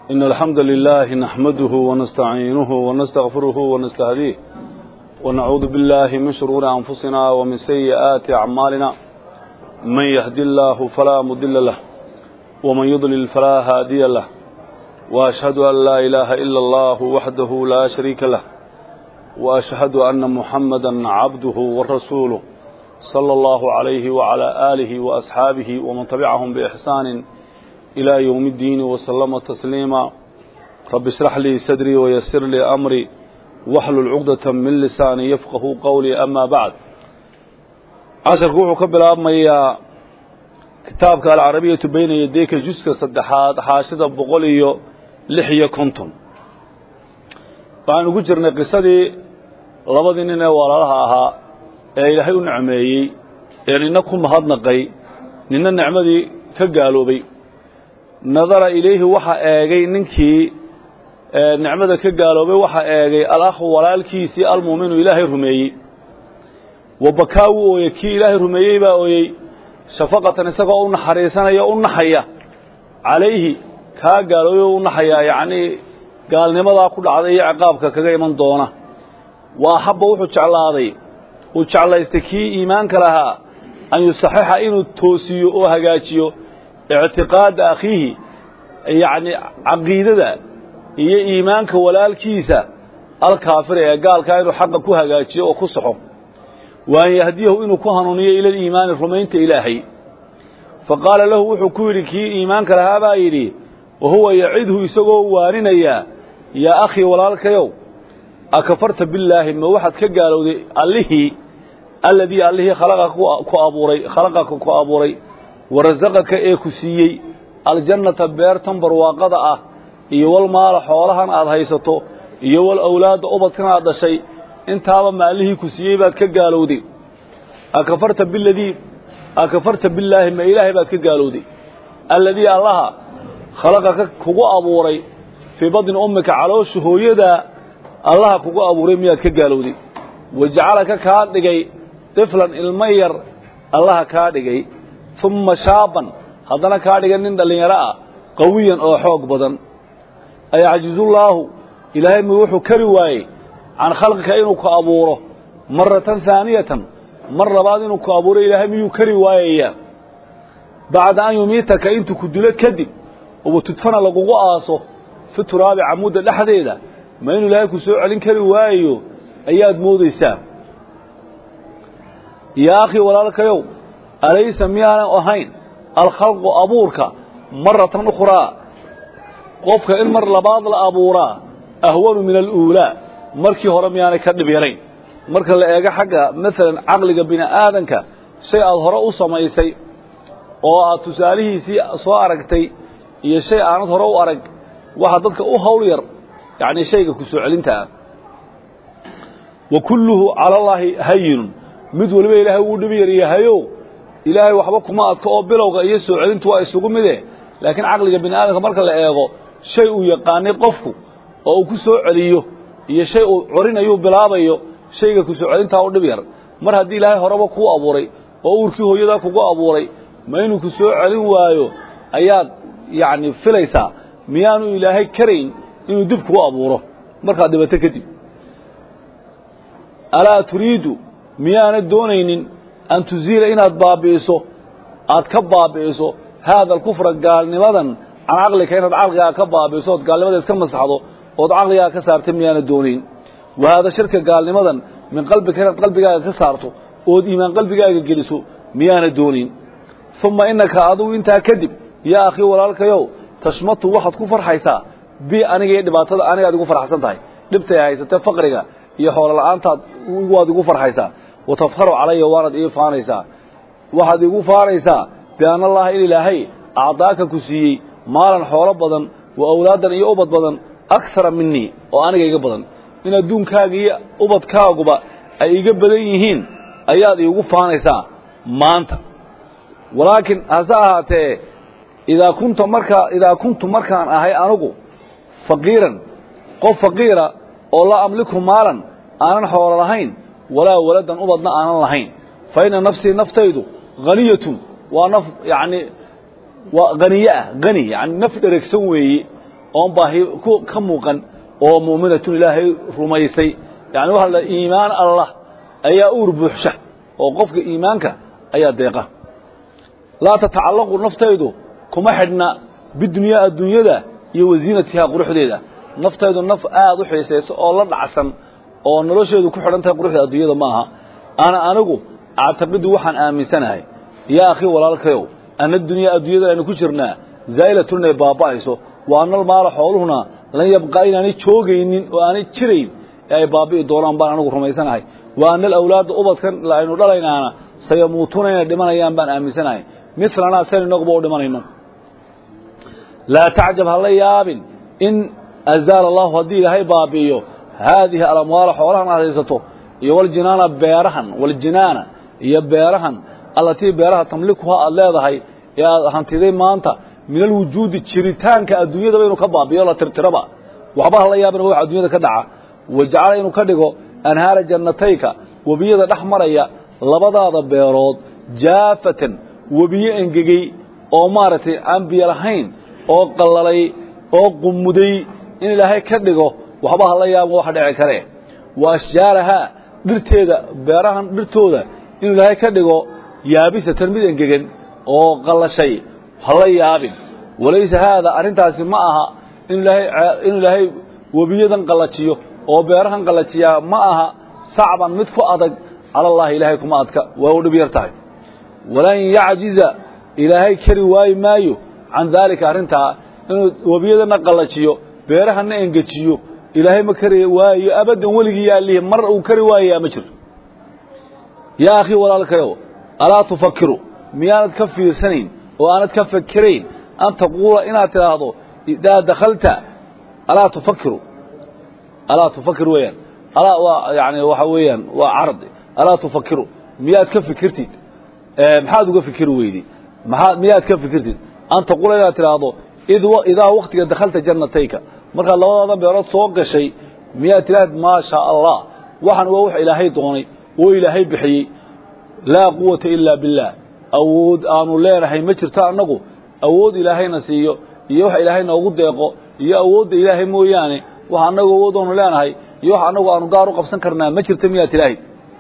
إن الحمد لله نحمده ونستعينه ونستغفره ونستهديه ونعوذ بالله من شرور أنفسنا ومن سيئات أعمالنا من يهدي الله فلا مضل له ومن يضلل فلا هادي له وأشهد أن لا إله إلا الله وحده لا شريك له وأشهد أن محمدا عبده ورسوله صلى الله عليه وعلى آله وأصحابه ومن تبعهم بإحسان إلى يوم الدين وسلم تسليما رب اشرح لي صدري ويسر لي أمري واحلل عقدة من لساني يفقه قولي أما بعد عشر كوحو كبلا أمي كتابك العربية بين يديك جزء صدحات حاشدة بقولي لحية كنتم waxaanu ku jirnay qisadii labadii nin ee walaalaha ahaa ee ilaahay u nicmeeyey ee nina ku mahadnaqay nina nicmadii ka gaaloobay nadara ilayhi waxa eegay ninkii nicmada ka gaaloobay waxa eegay alakhu walaalkiisii almuuminu ilaahay rumeeyey wa bakaa wuu ooyey kii ilaahay rumeeyey baa ooyey shafaqatan isagoo u naxariisanaya u naxaya calayhi kaa gaaloobay u naxayaa yacnii gaalnimadaa ku dhacday iyo ciqaabka kaga iman doona wa axabba wuxuu jeclaaday uu jeclaystay kii iimaanka lahaa an yusaxixa inuu toosiyo oo hagaajiyo ictiqaada akhiihi yacni caqiidada iyo iimaanka walaalkiisa alkaafira ee gaalkaa inuu xaqa ku hagaajiyo oo ku saxo wa an yahdiyahu inuu ku hanuuniyo ila aliimaani rumaynta ilaahay fa qaala lahu wuxuu ku yidhi kii iimaanka lahaa baa yidhi wa huwa yacidhu isagoo waaninayaa yaa akhii walaalkayow akafarta billaahi ma waxaad ka gaalowday allihii alladii allihii khalaqa ku abuuray khalaqaka ku abuuray wa rasaqaka ee ku siiyey aljannata beertan barwaaqada ah iyo wal maala xoolahan aad haysato iyo wal awlaadda ubadkan aad dhashay intaaba maalihii ku siiyey baad ka gaalowday akafarta biladii akafarta billaahi ma ilaahay baad ka gaalowday alladii allaha khalaqaka kugu abuuray fii badni ummika caloosha hooyadaa allaha kugu abuuray miyaad ka gaalowday wa jacalaka kaa dhigay tiflan ilmo yar allaha kaa dhigay umma shaaban haddana kaa dhigay nin dhallinyaro ah qawiyan oo xoog badan ayacjizullaahu ilaahay mi wuxuu kari waayey can khalqika inuu ku abuuro maratan haaniyatan mar labaad inuu ku abuuro ilaahay miyuu kari waayayaa bacda an yumiitaka intuu ku dilo kadib uba tudfana lagugu aaso fi turaabi camudda dhexdeeda ma inuu ilaahay ku soo celin kari waayayo ayaad moodaysaa yaa akhii walaalkayow alaysa miyaanan ahayn alkhalqu abuurka maratan ukhraa qofka in mar labaad la abuuraa ahwanu min aluulaa markii hore miyaanay ka dhib yarayn marka la eego xagga maalan caqliga bini aadanka shay aad hore u samaysay oo aad tusaalihiisii soo aragtay iyo shay aanad hore u arag waxa dadka u hawl yar yacni shayga ku soo celintaa wa kulluhu cala allaahi hayinun mid waliba ilaahay wuu dhibi yar yahayo ilaahay waxba kuma adka oo bilowga iyo soo celintu waa isugu mide laakiin caqliga bini aadamka marka la eego shay uu yaqaanay qofku oo uu ku soo celiyo iyo shay uu corinayuu bilaabayo shayga ku soo celintaa u dhib yar mar haddii ilaahay horeba kuu abuuray oo uurkii hooyadaa kugu abuuray ma inuu ku soo celin waayo ayaad yacni filaysaa miyaanu ilaahay karayn inuu dib kuu abuuro markaad dhibato kadib alaa turiidu miyaanad doonaynin an tuziila inaad baabi'iso aad ka baabi'iso haada alkufra gaalnimadan can caqlika inaad caqligaaga ka baabi'iso ood gaalnimada iska masaxdo ood caqligaaga ka saarta miyaanad doonayn wa haada shirka gaalnimadan min qalbika inaad qalbigaaga ka saarto ood iimaan qalbigaaga geliso miyaanad doonayn uma innaka adugu intaa kadib yaa akhii walaalkayow tashmatu waxaad ku farxaysaa bi aniga iyo dhibaatada anigaad igu farxsan tahay dhibtay haysatee faqriga iyo xoolo la'aantaad waad igu farxaysaa wa tafharu calaya waanaad ii faanaysaa waxaad igu faanaysaa bianna allaha in ilaahay acdaaka ku siiyey maalan xoolo badan wa awlaadan iyo ubad badan akara minii oo aniga iga badan in adduunkaaga iyo ubadkaaguba ay iga badan yihiin ayaad iigu faanaysaa maanta walaakiin hase ahaatee idaa kunta markaa idaa kuntu markaan ahay anugu faqiiran qof faqiira oo laa amliku maalan aanan xoolo lahayn walaa waladan ubadna aanan lahayn fa inna nafsii naftaydu haniyatun waa naf yacni waa haniye ah hani yani naf dheregsan weeye oon baahi ka muuqan oo mu'minatun ilaahay rumaysay yani waxa la iimaan allah ayaa uur buuxsha oo qofka iimaanka ayaa deeqa laa tatacallaqu naftaydu kuma xidhna bidunyaa adduunyada iyo wasiinatihaa quruxdeeda naftaydu naf aad u xiisayso oo la dhacsan oo nolosheedu ku xidhan tahay quruxda adduunyada maaha ana anigu actaqidu waxaan aaminsanahay yaa akhii walaalkayow anna dunyaa adduunyada aynu ku jirnaa zaa'ilatun inay baaba'ayso wa annal maala xooluhuna lan yabqaa inaanay joogaynin oo aanay jirayn ee ay baabi'i doonaan baan anigu rumaysanahay wa anna alawlaadda ubadkan aynu dhalaynaana sayamuutuuna inay dhimanayaan baan aaminsanahay milanaa sayn inaguba u dhimanayno laa tacjab ha la yaabin in azaala allahu haddii ilaahay baabi'iyo haadihi alamwaala xoolahan aad haysato iyo waljinaana beerahan waljinaana iyo beerahan allatii beeraha tamlikuha aad leedahay ee aad hantiday maanta min alwujuudi jiritaanka adduunyadaba inuu ka baabi'iyo la tirtiraba waxba ha la yaabin wax adduunyada ka dhaca wajacala inuu ka dhigo anhaara jannatayka webiyada dhex maraya labadaada beerood jaafatan webiye engegey oo maaragtay aan biyo lahayn oo qallalay oo qumuday in ilaahay ka dhigo waxba ha la yaabin waxa dhici kare wa ashjaarahaa dhirteeda beerahan dhirtooda inuu ilaahay ka dhigo yaabisatan mid engegan oo qallashay ha la yaabin walaysa haada arrintaasi ma aha inuu ilaahay webiyadan qallajiyo oo beerahan qallajiyaa ma aha sacban mid ku adag cala allahi ilaahay kuma adka waa u dhib yar tahay walan yacjiza ilaahay kari waayi maayo can daalika arrintaa inuu webiyadana qallajiyo beerahanna engejiyo ilaahay ma kari waayo abaddan weligii yaalihi mar uu kari waayayaa ma jirto yaa akhii walaalkayow alaa tufakiru miyaanad ka fiirsanayn oo aanad ka fakerayn an taquula inaad tidhaahdo idaa dakhalta alaa tufakiru alaa tufakir weeyaan alaa waa yani waxa weeyaan waa cardi alaa tufakiru miyaad ka fikirtid maxaad uga fikiri weydi maxaad miyaad ka fikirtid an taquula inaad tidhaahdo id idaa waktiga dakhalta jannatayka markaad labadaadan beerood soo gashay miyaad tidhaahd maa shaa allah waxan waa wax ilaahay doonay oo ilaahay bixiyey laa quwata ilaa billaah awood aanu leenahay ma jirto annagu awood ilaahayna siiyo iyo wax ilaahay noogu deeqo iyo awoodda ilaahay mooyaane wax annagu awood aanu leenahay iyo wax annagu aanu gaar u qabsan karnaa ma jirto miyaad tidhaahid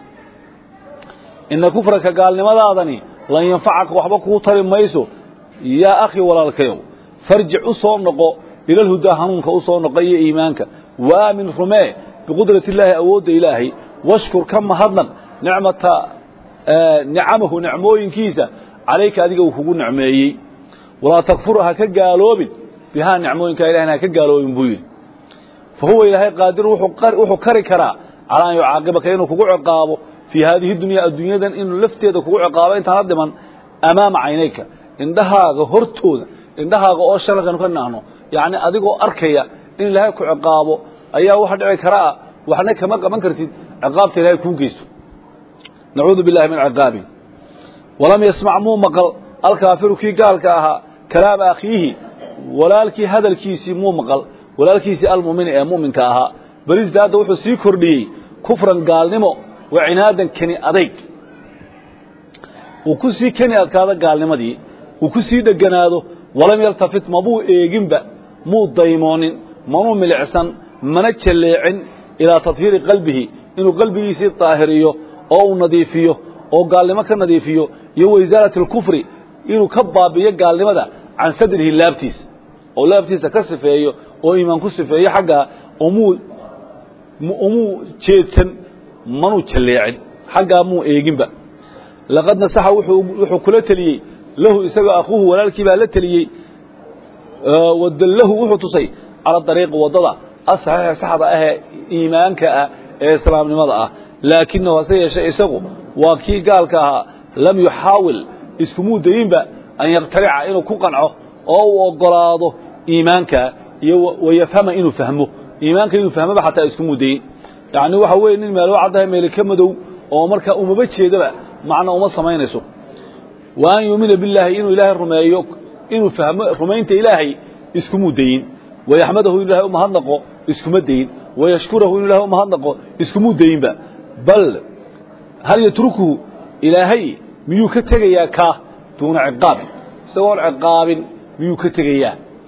ina kufraka gaalnimadaadani lan yanfacaka waxba kuu tari mayso yaa akhi walaalkayow farjic u soo noqo ilalhudaa hanuunka u soo noqo iyo iimaanka waamin rumee biqudrati illaahi awoodda ilaahay washkur ka mahadnaq nicmata nicamahu nicmooyinkiisa calayka adiga uu kugu nicmeeyey walaa takfur ha ka gaaloobin bihaa nicmooyinka ilahna ha ka gaaloobin buu yidhi fa huwa ilaahay qaadir wuxuu kari karaa calaa an yucaaqibaka inuu kugu ciqaabo fii haadihi dunyaa adduunyadan inuu lafteeda kugu ciqaabo intaana dhiman amaama caynayka indhahaaga hortooda indhahaaga oo shanalkanu ka naahno yacni adigoo arkaya in ilaahay ku ciqaabo ayaa waxa dhici karaa waxna kama qaban kartid ciqaabta ilaahay kuu geysto nacuudu billahi min ciqaabi walam yasmac muu maqal alkaafiru kii gaalka ahaa kalaama akhiihi walaalkii hadalkiisii muu maqal walaalkiisii almumini ee muminka ahaa balisda hadda wuxuu sii kordhiyey kufran gaalnimo wa cinaadan keni adayg uu ku sii keni adkaado gaalnimadii uu ku sii dheganaado walam yaltafit mabuu eeginba muu daymoonin manuu milicsan mana jalleecin ilaa tadhiiri qalbihi inuu qalbigiisii daahiriyo oo uu nadiifiyo oo gaalnimo ka nadiifiyo iyo waisaalati alkufri inuu ka baabiyo gaalnimada can sadrihi laabtiisa oo laabtiisa ka sifeeyo oo iimaan ku sifeeyo xaggaa umuu umuu jeedsan manuu jalleecin xaggaa muu eeginba laqad nasaxa wuxuu kula teliyey lahu isagoo akhuuhu walaalkii baa la teliyey wadallahu wuxuu tusay cala dariiqi waddada asaxiixa saxda ahee iimaanka ah ee islaamnimada ah laakinahu hase yeeshee isagu waa kii gaalka ahaa lam yuxaawil iskumuu dayinba an yaqtarica inuu ku qanco oo uu oggolaado iimaanka iyo wayafhama inuu fahmo iimaanka inuu fahmoba xataa iskumuu dayin yacni waxa weeye nin meelo caddahay meele ka madow oo markaa umaba jeedaba macna uma samaynayso wa an yuumina billaahi inuu ilaahay rumeeyo inuu fahmo rumaynta ilaahay iskumuu dayin wayaxmadahu inu ilahay umahadnaqo iskuma dayin wayashkurahu inu ilahay umahadnaqo iskumuu dayinba bal hal yatrukuhu ilaahay miyuu ka tegayaa kaa duuna ciqaabin isagoon ciqaabin miyuu ka tegayaa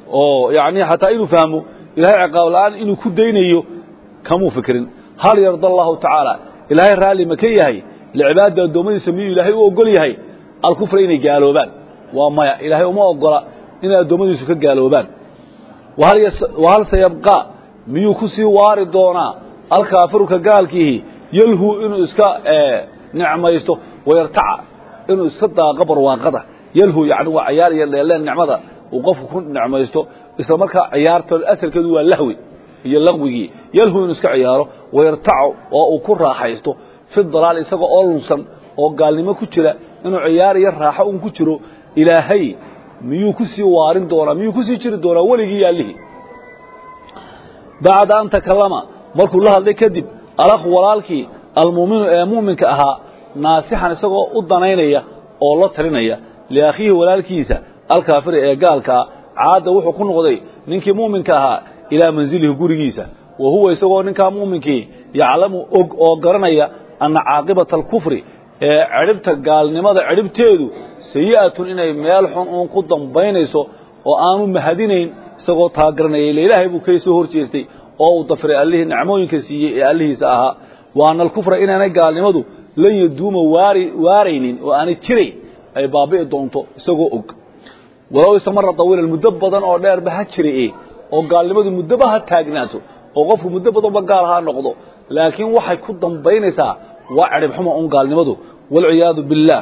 oo yacni xataa inuu fahmo ilaahay ciqaab la'aan inuu ku daynayo kamuu fikirin hal yarda allahu tacaala ilaahay raalli ma ka yahay licibaadda addoommadiisa miyuu ilaahay u ogol yahay alkufra inay gaaloobaan waa maya ilaahay uma ogola inay addoommadiisu ka gaaloobaan wahal sayabqaa miyuu ku sii waari doonaa alkaafiruka gaalkiihi yalhu inuu iska nicmaysto wayartaca inuu iska daaqo barwaaqada yalhu yani waa cayaar iyo dheeleen nicmada uu qofku ku nicmaysto isla markaa ciyaarto asalkeedu waa lahwi iyo laqwigii yalhu inuu iska ciyaaro wayartacu oo uu ku raaxaysto fi dalaal isagoo oo lunsan oo gaalnimo ku jira inuu ciyaar iyo raaxo un ku jiro ilaahay miyuu ku sii waarin doonaa miyuu ku sii jiri doonaa weligii yaallihii bacda an takallama markuu la hadlay kadib alakhu walaalkii almuuminu ee muuminka ahaa naasixan isagoo u danaynaya oo la talinaya liakhiihi walaalkiisa alkaafiri ee gaalkaa caadda wuxuu ku noqday ninkii muuminka ahaa ilaa manzilihi gurigiisa wa huwa isagoo ninkaa muuminkii yaclamu og oo garanaya anna caaqibata alkufri ee cidhibta gaalnimada cidhibteedu sayi'atun inay meel xun uun ku dambaynayso oo aanu mahadinayn isagoo taagaranaya ila ilaahay buu kay soo hor jeestay oo uu dafiray allihii nicmooyinka siiyey ee allihiisa ahaa wa anna alkufra inaanay gaalnimadu lan yaduuma waari waaraynin oo aanay jirayn ay baabi'i doonto isagoo og walow istamara tawiilan muddo badan oo dheerba ha jira e oo gaalnimadu muddoba ha taagnaato oo qofku muddo badanba gaal ha noqdo laakiin waxay ku dambaynaysaa waa cidhib xuma un gaalnimadu walciyaadu biاllaah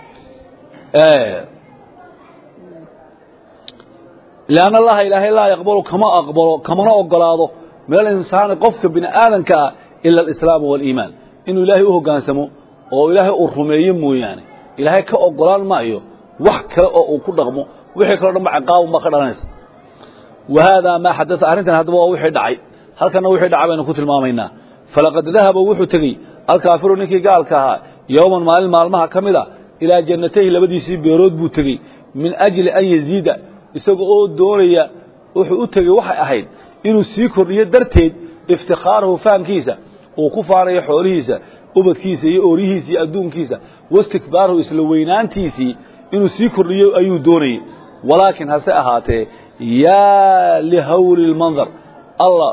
lianna allaha ilaahay laa yaqbalu kama aqbalo kamana ogolaado min alinsaani qofka bini aadanka ah ila alislaamu waaliimaan inuu ilaahay u hoggaansamo oo ilaahay uu rumeeyo mooyaane ilaahay ka ogolaan maayo wax kale oo uu ku dhaqmo wixii kaleo dhan ba ciqaabun baa ka dhalanaysa wa haadaa maa xadaa arrintan haddaba waa wixii dhacay halkanna wixii dhacay baynu ku tilmaamaynaa falaqad dahaba wuxuu tegey alkaafiru ninkii gaalka ahaa yowman maalin maalmaha ka mid a ilaa jannatayhi labadiisii beerood buu tegey min ajli an yaziida isaga oo doonaya wuxuu u tegey waxay ahayd inuu sii kordhiyo darteed iftikhaarahu fahamkiisa uu ku faanayo xoolihiisa ubadkiisa iyo ooryihiisa iyo adduunkiisa wastikbaarahu isla weynaantiisii inuu sii kordhiyo ayuu doonayey walaakiin hase ahaatee yaa lihawli lmandar alla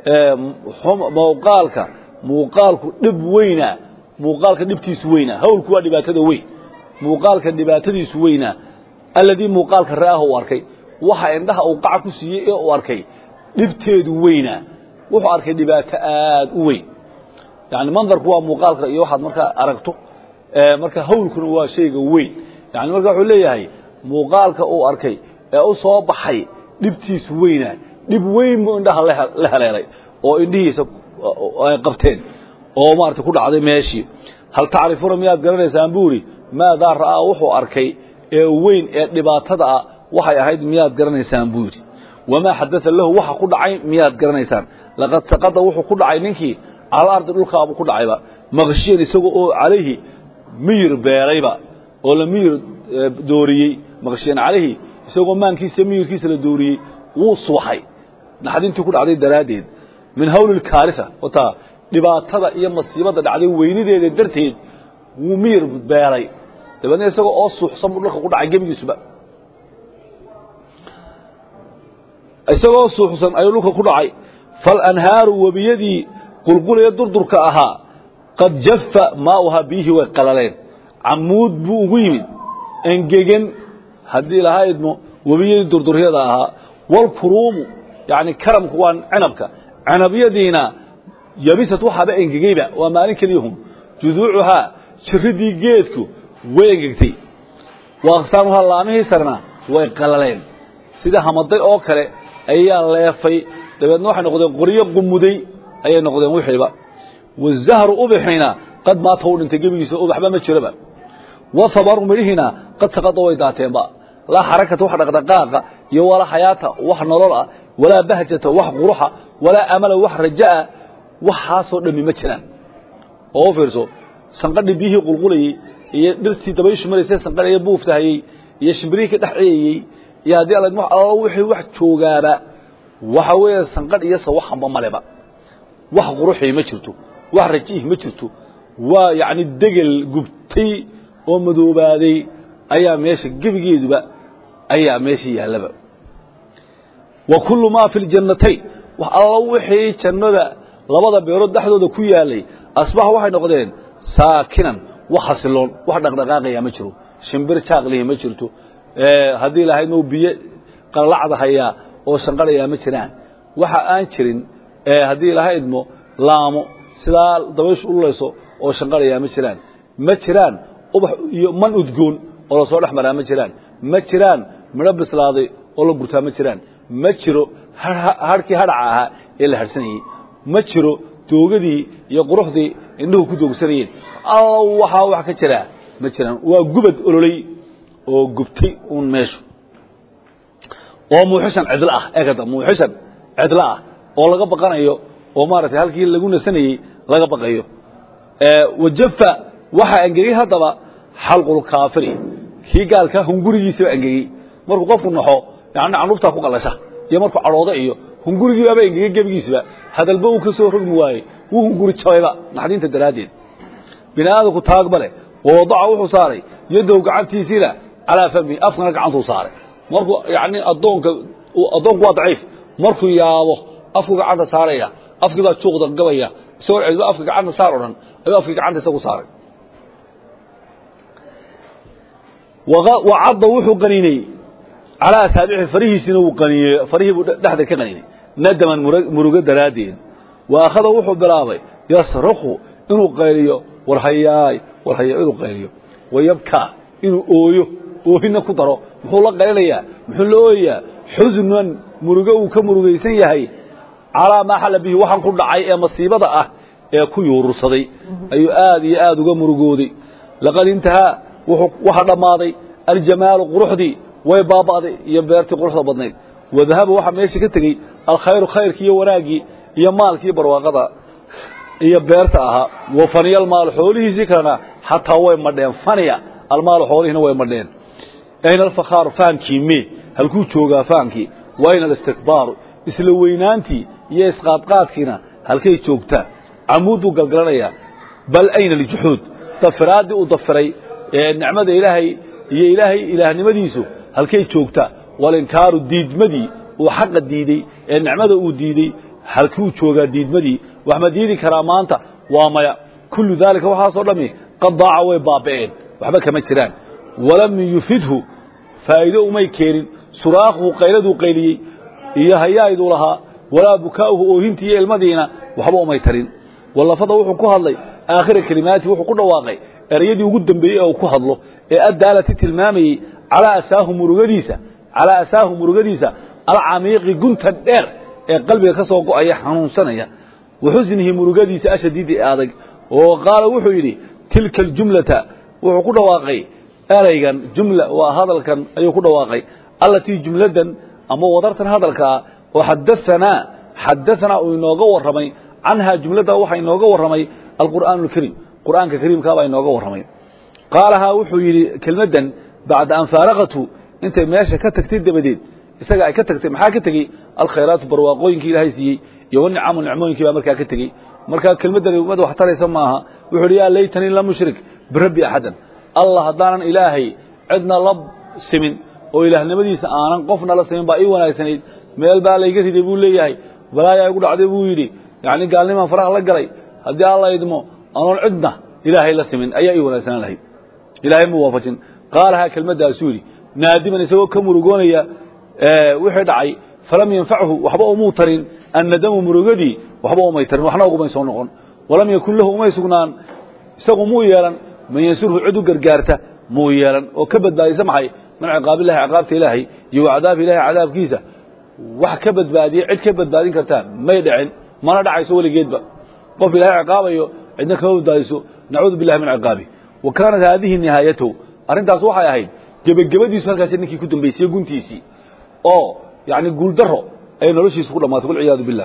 muuqaalka muuqaalku dhib weynaa muuqaalka dhibtiisu weynaa hawlku waa dhibaatada weyn muuqaalka dhibaatadiisu weynaa alladii muuqaalka ra'aha uu arkay waxa indhaha uu qaca ku siiyey ee uu arkay dhibteedu weynaa wuxuu arkay dhibaato aad u weyn yani mandarku waa muuqaalka iyo waxaad markaa aragto marka hawlkuna waa shayga weyn yani marka wuxuu leeyahay muuqaalka uu arkay ee u soo baxay dhibtiisu weynaa dhib weyn buu indhaha la haleelay oo indhihiisa ay qabteen oo maarata ku dhacday meeshii hal tacrifuuna miyaad garanaysaan buu idhi maadaa ra'aa wuxuu arkay ee weyn ee dhibaatada ah waxay ahayd miyaad garanaysaan buu yidhi wamaa xadaa lahu waxa ku dhacay miyaad garanaysaan laqad saqada wuxuu ku dhacay ninkii cala ardi dhulkaabuu ku dhacayba maqshiyan isagoo oo calayhi miyir beelayba oo la miyir dooriyey maqshiyan calayhi isagoo maankiisa miyirkiisa la dooriyey wuu subaxay naxdintii ku dhacday daraaddeed min hawli lkaarisa wataa dhibaatada iyo masiibadda dhacday weynideeda darteed wuu miyir beelay dabeedna isagoo oo suuxsan buu dhulka ku dhacay gebigiisuba isagoo suuxsan ayuu dhulka ku dhacay falanhaaru webiyadii qulqulaya durdurka ahaa qad jaffa maauhaa biyihii way qalaleen camuud buu ugu yimid engegan haddii lahaa idmo webiyadii durduryada ahaa walkuruumu yani karamku waa cinabka cinabyadiina yabisat waxaaba engegeyba waa maalin keliyahum juduucuhaa jiridii geedku way engegtay wa aqsaamuhaa laamihii sarna way qalaleen sida hamaday oo kale ayaa leefay dabeedna waxay noqdeen qoryo qumuday ayay noqdeen wixiiba wazahru ubaxiina qad maata u dhintay gebigiisa ubaxba ma jiraba wathabaru midhihiina qad saqada way daateenba laa xarakata wax dhaqdhaqaaqa iyo walaa xayaata wax nolol ah walaa bahjata wax quruxa walaa amala wax raja'a waxaasoo dhammi ma jiraan oo u fiirso sanqadhii biyihii qulqulayey iyo dhirtii dabayshu maraysay sanqadhaya buuftahayey iyo shimbirihii ka dhex ciyayey iyo haddii alla alla wixii wax joogaaba waxa weeye sanqadh iyo sawaxanba maleba wax quruxii ma jirto wax rajiih ma jirto waa yacni degel gubtay oo madoobaaday ayaa meesha gebigeeduba ayaa meesha yaallaba wa kullu maa fi ljannatayn wax alla wixii jannada labada beerood dhexdooda ku yaalay asbaxa waxay noqdeen saakinan wax xasiloon wax dhaqdhaqaaqaya ma jiro shimbir jaaqlihi ma jirto haddii lahaydnu biyo qalacda hayaa oo shanqarayaa ma jiraan waxa aan jirin haddii lahaydmo laamo sidaa dabayshu ululayso oo shanqarayaa ma jiraan ma jiraan ubax iyo man udgoon oo lasoo dhex maraa ma jiraan ma jiraan midho bislaaday oo la gurtaa ma jiraan ma jiro harhkii hadhaca ahaa ee la harhsanayey ma jiro doogadii iyo quruxdii indhuhu ku doogsanayeen alla waxaa wax ka jiraa ma jiraan waa gubad ololey oo gubtay uun meeshu oo muuxishan cidlo ah eekada muuxishan cidlo ah oo laga baqanayo oo maaragtay halkii lagu nasanayey laga baqayo wajafa waxaa engegey haddaba xalqulkaafiri kii gaalka hungurigiisaba engegey markuu qofku naxo yani canuurtaa ku qalasha iyo markuu cadhoodo iyo hungurigiibaaba engegey gebigiisba hadalba uu ka soo rogmi waayey wuu hunguri jabayba naxdinta daraaddeed bini aadamku taagba leh wawadaca wuxuu saaray yadow gacantiisiina calaa fami afkana gacantuu saaray markuu yani adoonka addoonku waa daciif markuu yaabo afku gacanta saaraya afkii baa juuqda gabaya isagoo celiba afka gacanta saar o dhan ayuu afkii gacanta isagu saaray wacadda wuxuu qaniinay calaa asaabixi farihiisina wuu qaniiney farihii buu dhexda ka qaniinay nadaman murugo daraaddeed wa akhada wuxuu bilaabay yasraku inuu qayliyo warhayaay warhaya inuu qayliyo wayabkaa inuu ooyo oohina ku daro muxuu la qaylinayaa muxuu la ooyayaa xusnan murugo uu ka murugaysan yahay calaa maa xalla bihi waxaan ku dhacay ee masiibada ah ee ku yuurursaday ayuu aad iyo aad uga murugooday laqad intahaa waxa dhammaaday aljamaalu quruxdii way baaba'day iyo beertii quruxda badnayd wadahaba waxaa meesha ka tegey alkhayru khayrkii iyo wanaaggii iyo maalkii barwaaqada iyo beerta ahaa wa faniya almaalu xoolihiisii kalena xataa way madheen faniya almaalu xoolihiina way madheen ayna alfakhaaru fahamkii mee halkuu joogaa fahamkii wa ayna alistikbaaru isla weynaantii iyo isqaadqaadkiina halkay joogtaa camuuduu galgalanayaa bal ayna aljuxuud dafiraaddii uu dafiray ee nicmada ilaahay iyo ilaahay ilaahnimadiisu halkay joogtaa walinkaaru diidmadii uu xaqa diidey ee nicmada uu diidey halkuu joogaa diidmadii wax ma diidi karaa maanta waa maya kullu daalika waxaasoo dhammi qad daaca way baaba'een waxba kama jiraan walam yufidhu faa'iido umay keenin suraakhuhu qayladuu qayliyey iyo hayayduu lahaa walaa bukaa'uhu oohintii iyo ilmadiina waxba umay tarin wallafada wuxuu ku hadlay aakhira kelimaati wuxuu ku dhawaaqay ereyadii ugu dambeeyey ee uu ku hadlo ee addaalati tilmaamayey calaa asaahu murugadiisa calaa asaahu murugadiisa alcamiiqi guntan dheer ee qalbiga ka soo go'aya xanuunsanaya wa xusnihi murugadiisa ashadiidi ee adag oo qaala wuxuu yidhi tilka aljumlata wuxuu ku dhawaaqay ereygan jumla waa hadalkan ayuu ku dhawaaqay allatii jumladan ama wadartan hadalkaa oo xadaanaa xadaanaa uu inooga warramay canhaa jumladda waxaa inooga warramay alqur'aanu alkariim qur'aanka kariimkaabaa inooga warramay qaalahaa wuxuu yidhi kelmaddan bacda an faaraqatu intay meesha ka tagtay dabadeed isaga ay ka tagtay maxaa ka tegey alkhayraatu barwaaqooyinkii ilaahay siiyey iyo wanicamu nicmooyinkii baa markaa ka tegey markaa kelmaddani ummad wax taraysa maaha wuxuu yidhi yaa laytanii lam ushrik birabbi axadan allah haddaanan ilaahay cidna la simin oo ilaahnimadiisa aanan qofna la simin baa ii wanaagsanayd meel baa layga riday buu leeyahay balaayaa igu dhacday buu yidhi yacni gaalnimaan faraha la galay haddii alla idmo anoon cidna ilaahay la simin ayaa ii wanaagsanaan lahayd ilaahay mu waafajin qaalahaa kelmaddaasuu yidhi naadiman isagoo ka murugoonaya wixii dhacay falam yanfachu waxba umuu tarin annadamu murugadii waxba umay tarin waxna ugumay soo noqon walam yakun lahu umay sugnaan isagu muu yeelan man yansurhu cid u gargaarta muu yeelan oo ka badbaadisa maxay min ciqaabillahi ciqaabta ilaahay iyo wa cadaabi ilahi cadaabkiisa wax ka badbaadiye cid ka badbaadin kartaa may dhicin mana dhacayso weligeedba qof ilaahay ciqaabayo cidna kama badbaadiso nacuudu billahi min ciqaabi wa kaanat haadihi nihaayatahu arrintaas waxay ahayd gebagabadiisu halkaasi ninkii ku dambaysiyey guntiisii oo yani guuldaro ay noloshiisa ku dhamaatay walciyaadu billah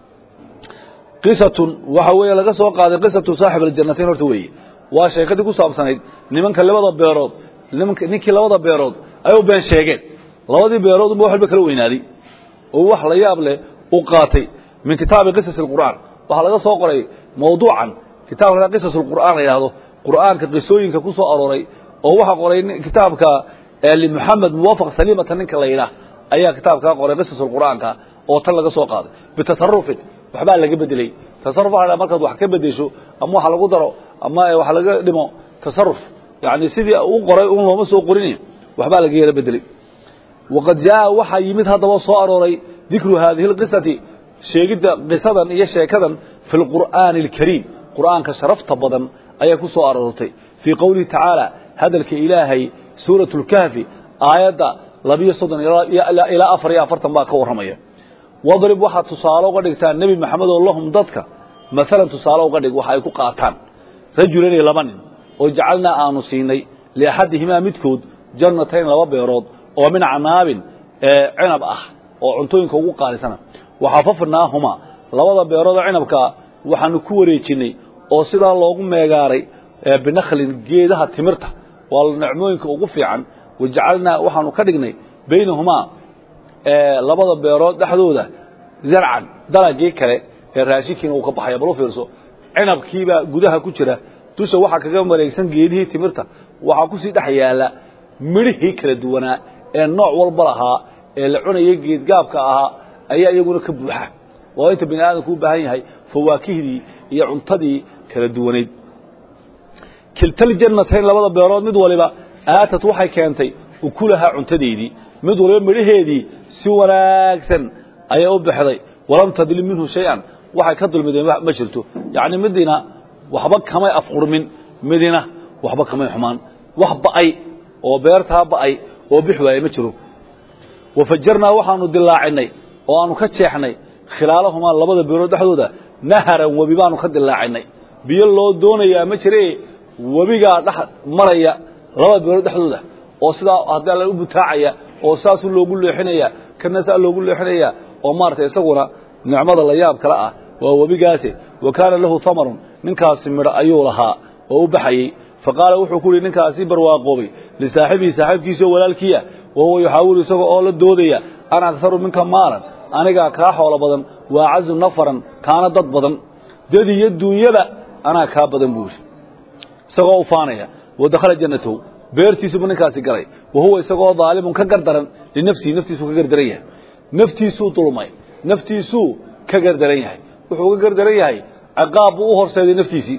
qisatun waxa weeye laga soo qaaday qisatu saaxib aljannatayn horta weeye waa sheekadii ku saabsanayd nimanka labada beerood ninkii labada beerood ay u been sheegeen labadii beerood unba wax walba kala weynaaday oo wax la yaab leh u qaatay min kitaabi qisas alqur'aan waxaa laga soo qoray mawduucan kitaabka qisas alqur'aan la yidhaahdo qur'aanka qisooyinka ku soo arooray oo waxaa qoray kitaabka limuxamed muwaafaq saliimata ninka la yidhaah ayaa kitaabkaa qoray qisasul qur'aanka oo tan laga soo qaaday bitasarufin waxbaa laga bedelay tasaruf waxa la markaad wax ka bedesho ama wax lagu daro ama wax laga dhimo tasaruf yani sidii u qoray un looma soo qorin waxbaa laga yara bedelay waqad jaa waxaa yimid haddaba soo arooray dikru haadihi اlqisati sheegidda qisadan iyo sheekadan fi lqur'aani اlkariim qur'aanka sharafta badan ayay ku soo aroortay fii qowlihi tacaala hadalka ilaahay suuraة اlkahfi aayadda labiyo soddon ilaa afar iyo afartan baa ka warramaya wadrib waxaad tusaale uga dhigtaa nebi maxamed oo lahum dadka maalan tusaale uga dhig waxa ay ku qaataan rajulanay laba nin oo jacalnaa aanu siinay liaxadihimaa midkood jannatayn laba beerood oo min canaabin cinab ah oo cuntooyinka ugu qaalisana waxafafnaahumaa labada beerood oo cinabkaa waxaanu ku wareejinnay oo sidaa loogu meegaaray binakhlin geedaha timirta waa nicmooyinka ugu fiican wajacalnaa waxaanu ka dhignay baynahumaa labada beerood dhexdooda zarcan dalagii kale ee raashinkiina uu ka baxaya bal u fiirso cinabkiibaa gudaha ku jira dusha waxaa kaga mareegsan geedihii timirta waxaa kusii dhex yaalla midhihii kala duwanaa ee nooc walba lahaa ee la cunayay geedgaabka ahaa ayaa iyaguna ka buuxa waa inta bini aadamku u baahan yahay fawaakihdii iyo cuntadii kala duwanayd kiltaljannatayn labada beerood mid waliba aatat waxay keentay ukulahaa cuntadeedii mid waliba midhaheedii si wanaagsan ayay u baxday walam tadlim minhu shay-an waxay ka dulmideen ma jirto yacni midina waxba kamay afqurmin midina waxba kamay xumaan wax ba'ay oo beertaa ba'ay oo bix waaye ma jiro wafajarnaa waxaanu dilaacinay oo aanu ka jeexnay khilaalahumaa labada beerood dhexdooda naharan webi baanu ka dilaacinay biyo loo doonayaa ma jire webigaa dhex maraya labada beerood dhexdooda oo sidaa haddii alla u butaacaya oo saasu loogu leexinaya kana saa loogu leexinaya oo maaragtay isaguna nicmada la yaab kale ah waa webigaasi wa kaana lahu hamarun ninkaasi midho ayuu lahaa oo u baxayey fa qaala wuxuu ku yihi ninkaasi barwaaqoobay lisaaxibihi saaxiibkiisao walaalkiia wa huwa yuxaawilu isaga oo la doodaya ana akharu minka maalan anigaa kaa xoolo badan wa acazu nafaran kaana dad badan dad iyo duunyada anaa kaa badan buu yidhi isagoo u faanaya wa dakhala jannatahu beertiisubu ninkaasi galay wa huwa isagoo daalimun ka gardaran linafsihi naftiisuu ka gardaran yahay naftiisuu dulmay naftiisuu ka gardaran yahay wuxuu ka gardaran yahay ciqaab buu u horseeday naftiisii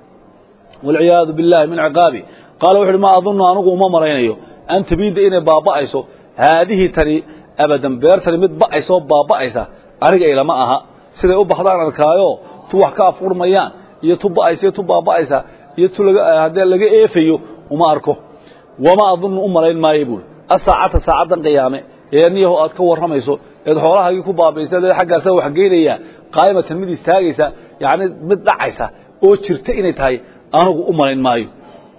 walciyaadu billahi min ciqaabi qaala wuxu uhi maa adunnu anigu uma malaynayo an tabiida inay baaba'ayso haadihii tani abadan beertani mid ba'aysoo baaba'aysa aniga ilama aha siday u baxdaan arkaayo tu wax ka afurmayaan iyo tu ba'aysa iyo tu baaba'aysa iyo tu haddee laga eefayo uma arko wama adunnu u malayn maayo buuri asaacata saacaddan qiyaame ee niyaho aad ka warramayso eed xoolahaagii ku baabaysa dee xaggaasa wax geynayaa qaa'imatan mid istaagaysa yacni mid dhacaysa oo jirta inay tahay anigu u malayn maayo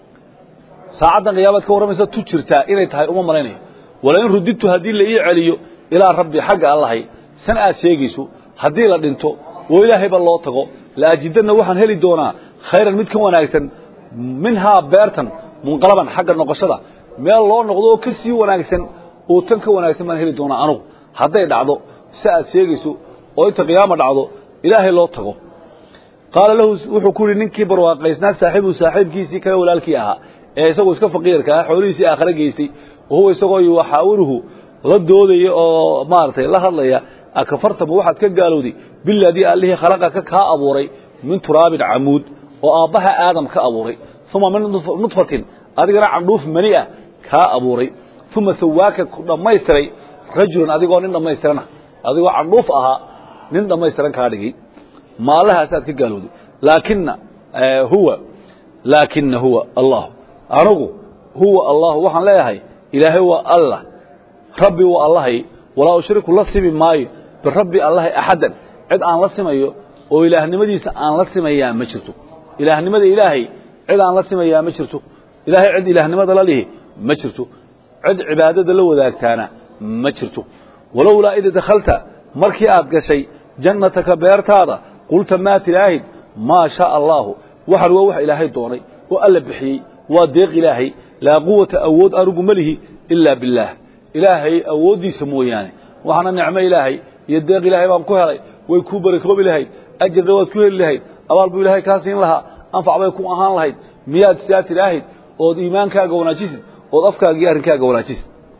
saacaddan qiyaamaad ka warramaysa tu jirtaa inay tahay uma malaynayo walain rudidtu haddii la ii celiyo ilaa rabbi xagga allahay san aad sheegayso haddii la dhinto oo ilaahayba loo tago laajidanna waxaan heli doonaa khayran mid ka wanaagsan minhaa beertan munqalaban xagga noqoshada meel loo noqdo oo ka sii wanaagsan oo tan ka wanaagsan baan heli doonaa anugu hadday dhacdo si aad sheegayso oo inta qiyaama dhacdo ilaahay loo tago qaala lahu wuxuu ku yidhi ninkii barwaaqaysnaa saaxiibu saaxiibkiisii kale walaalkii ahaa ee isagoo iska faqiirka ah xoolihiisii aakhare geystay wahuwa isagoo yuxaawiruhu la doodaya oo maaragtay la hadlaya akafartama waxaad ka gaalowday biladii allihii khalaqaka kaa abuuray min turaabin camuud oo aabbaha aadam ka abuuray uma min nudfatin adigana candhuuf mani ah kaa abuuray uma sawaaka ku dhammaystiray rajulan adigoo nin dhammaystirana adigoo candhuuf ahaa nin dhammaystiran kaa dhigay ma allahaasaad ka gaalowday laakina huwa laakina huwa allah anigu huwa allah waxaan leeyahay ilaahay waa allah rabbi waa allahay walaa ushriku la simi maayo birabbi allahay axaddan cid aan la simayo oo ilaahnimadiisa aan la simayaa ma jirto ilaahnimada ilaahay cid aan la simayaa ma jirto ilaahay cid ilaahnimada la lihi ma jirto cid cibaadada la wadaagtaana ma jirto walowlaa id dakhalta markii aad gashay jannataka beertaada qulta maa tilaahid maa shaaa allaahu waxan waa wax ilaahay doonay oo alla bixiyey waa deeq ilaahay laa quwata awood anugu ma lihi ilaa billaah ilaahay awooddiisa mooyaane waxaana nicmo ilaahay iyo deeq ilaahay baan ku helay way kuu barakoobi lahayd ajarna waad ku heli lahayd abaal buu ilaahay kaa siin lahaa anfac bay ku ahaan lahayd miyaad sidaa tidhaahid ood iimaankaaga wanaajisid ood afkaaga iyo arrinkaaga wanaajisid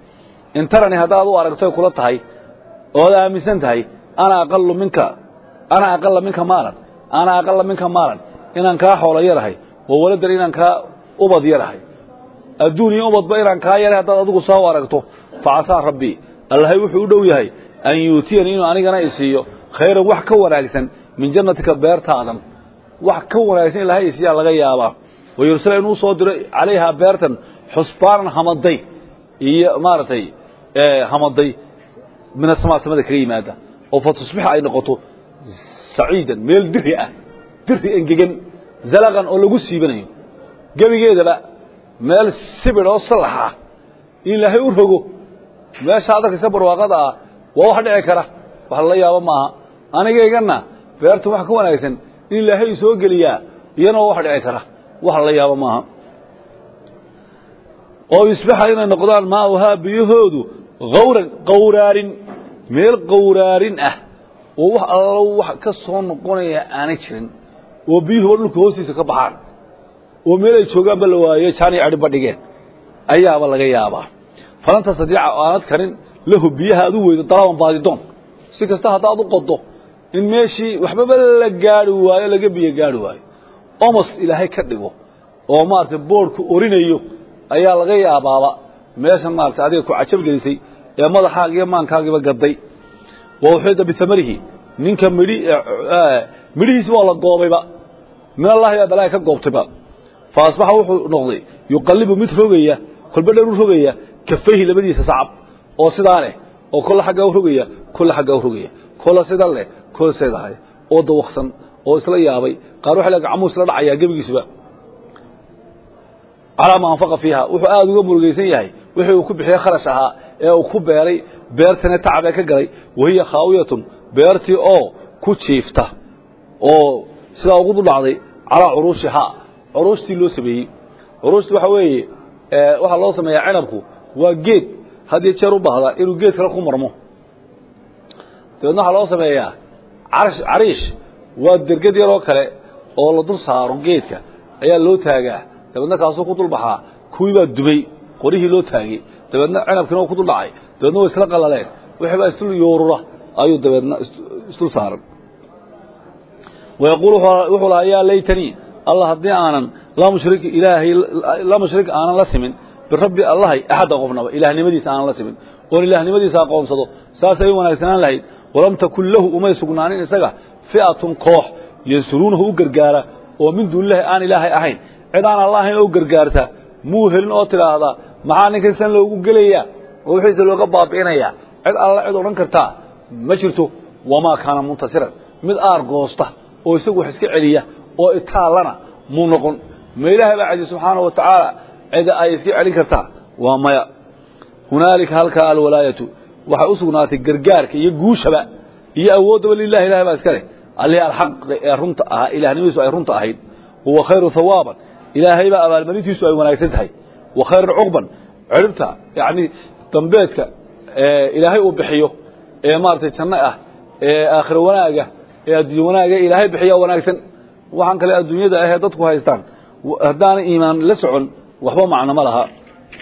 in tarani haddaad u aragtoy kula tahay ood aaminsan tahay ana aqalu minka ana aqala minka maalan ana aqala minka maalan inaan kaa xoolo yarahay oo waladan inaan kaa ubad yarahay adduun iyo ubadba inaan kaa yaray haddaad adigu saa u aragto facasaa rabbii allahay wuxuu u dhow yahay an yuutiyani inuu anigana isiiyo khayran wax ka wanaagsan min jannatika beertaadan wax ka wanaagsan ilahay isiiyaa laga yaabaa wayursala inuu soo diro calayhaa beertan xusbaanan hamaday iyo maaragtay hamaday min asamaa samada kaga yimaada oo fa tusbixa ay noqoto saciidan meel diri ah diri engegan zalaqan oo lagu siibanayo gebigeedaba meel sibir oo salax ah in ilaahay u rogo meesha adarkaysa barwaaqada ah waa wax dhici kara wax lala yaabo maaha anigayganna beertan wax ka wanaagsan in ilaahay soo geliyaa iyana waa wax dhici kara wax lala yaabo maaha oo yusbixa inay noqdaan maauhaa biyahoodu hawran qawraarin meel qawraarin ah oo wax allo wax ka soo noqonaya aanay jirin oo biyuhuba dhulka hoostiisa ka baxaan oo meel ay joogaanba la waaye jaaniy adhiba dhigeen ayaaba laga yaabaa falanta sadiica aanad karin lahu biyaha ad u weydo dalaban baadidoon si kasta haddaad u qodo in meeshii waxbaba la gaari waayo laga biyo gaari waayo omos ilaahay ka dhigo oo maaragtay boodhku orinayo ayaa laga yaabaaba meeshan maaragtay adiga ku cajab gelisay ee madaxaaga iyo maankaagiiba gaday wa uxida biamarihi ninka midhi midhihiisi waa la goobayba min allahi baa balaaga ka goobtayba fa asbaxa wuxuu noqday yuqallibu mid rogaya kolba dhan u rogaya kafayhi labadiisa sacab oo sidaa leh oo kolla xaggaa u rogaya kolla xaggaa u rogaya kolla sidan leh kolla seedahay oo dawaqsan oo isla yaabay qaar waxa le gacmuu isla dhacayaa gebigiisuba calaa ma anfaqa fiiha wuxuu aada uga murugaysan yahay wixii uu ku bixiyey kharash ahaa ee uu ku beeray beertana tacab ee ka galay wahiya khaawiyatun beertii oo ku jiifta oo sidaa ugu dudhacday calaa curuushihaa curuushtii loo sameeyey curuushti waxa weeye waxaa loo sameeyaa cinabku waa geed had iyo jeer u baahda inuu geed kale ku marmo dabeedna waxaa loo sameeyaa cariish waa derged yaroo kale oo la dul saaro geedka ayaa loo taagaa dabeedna kaasuu ku dulbaxaa kuwii baa dubay qorihii loo taagay dabeedna cinabkiina ku dul dhacay dabeedna way isla qalaleen wixii baa isdul yoorura ayuu dabeedna isdul saaran wayaquul wuxuu lahaa yaa laytanii allah haddii aanan laa mushrik ilaahay laa mushrik aanan la simin birabbi allahay axadda qofnaba ilaahnimadiisa aanan la simin oon ilaahnimadiisa aqoonsado saasay u wanaagsanaan lahayd walam takun lahu umay sugnaanin isaga fi'atun koox yansuruunahu u gargaara oo min duunilahi aan ilaahay ahayn cid aan alla ahayn oo u gargaarta muu helin oo tidhaahdaa maxaa ninkan san loogu gelayaa oo wixiisa looga baabi'inayaa cid alla cid odhan kartaa ma jirto wamaa kaana muntasiran mid aar goosta oo isagu wax iska celiya oo itaallana muu noqon ma ilaahay baa cadi subxaanahu wa tacaala cida ay iska celin kartaa waa maya hunaalika halkaa alwalaayatu waxay u sugnaatay gargaarka iyo guushaba iyo awooddaba lilahi ilahay baa iska leh allihii alxaqi ee runta ahaa ilahnimadiisu ay runta ahayd huwa khayru hawaaban ilaahay baa abaalmarintiisu ay wanaagsan tahay wa khayrun cuqban ciribta yacni dambeedka ilaahay uu bixiyo ee maaragtay janno ah ee aakhiro wanaaga ee adduunye wanaaga ilaahay bixiya wanaagsan waxaan kale adduunyada ahee dadku haystaan haddaana iimaan la socon waxba macno ma laha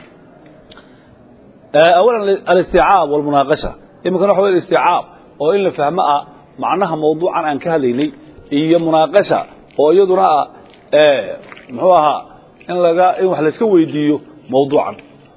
awalan alistiicaab walmunaaqasha iminkana waxa wey istiicaab oo in la fahmo ah macnaha mawduucan aan ka hadlaynay iyo munaaqasha oo iyaduna ah muxuu ahaa in laga in wax layska weydiiyo mawduucan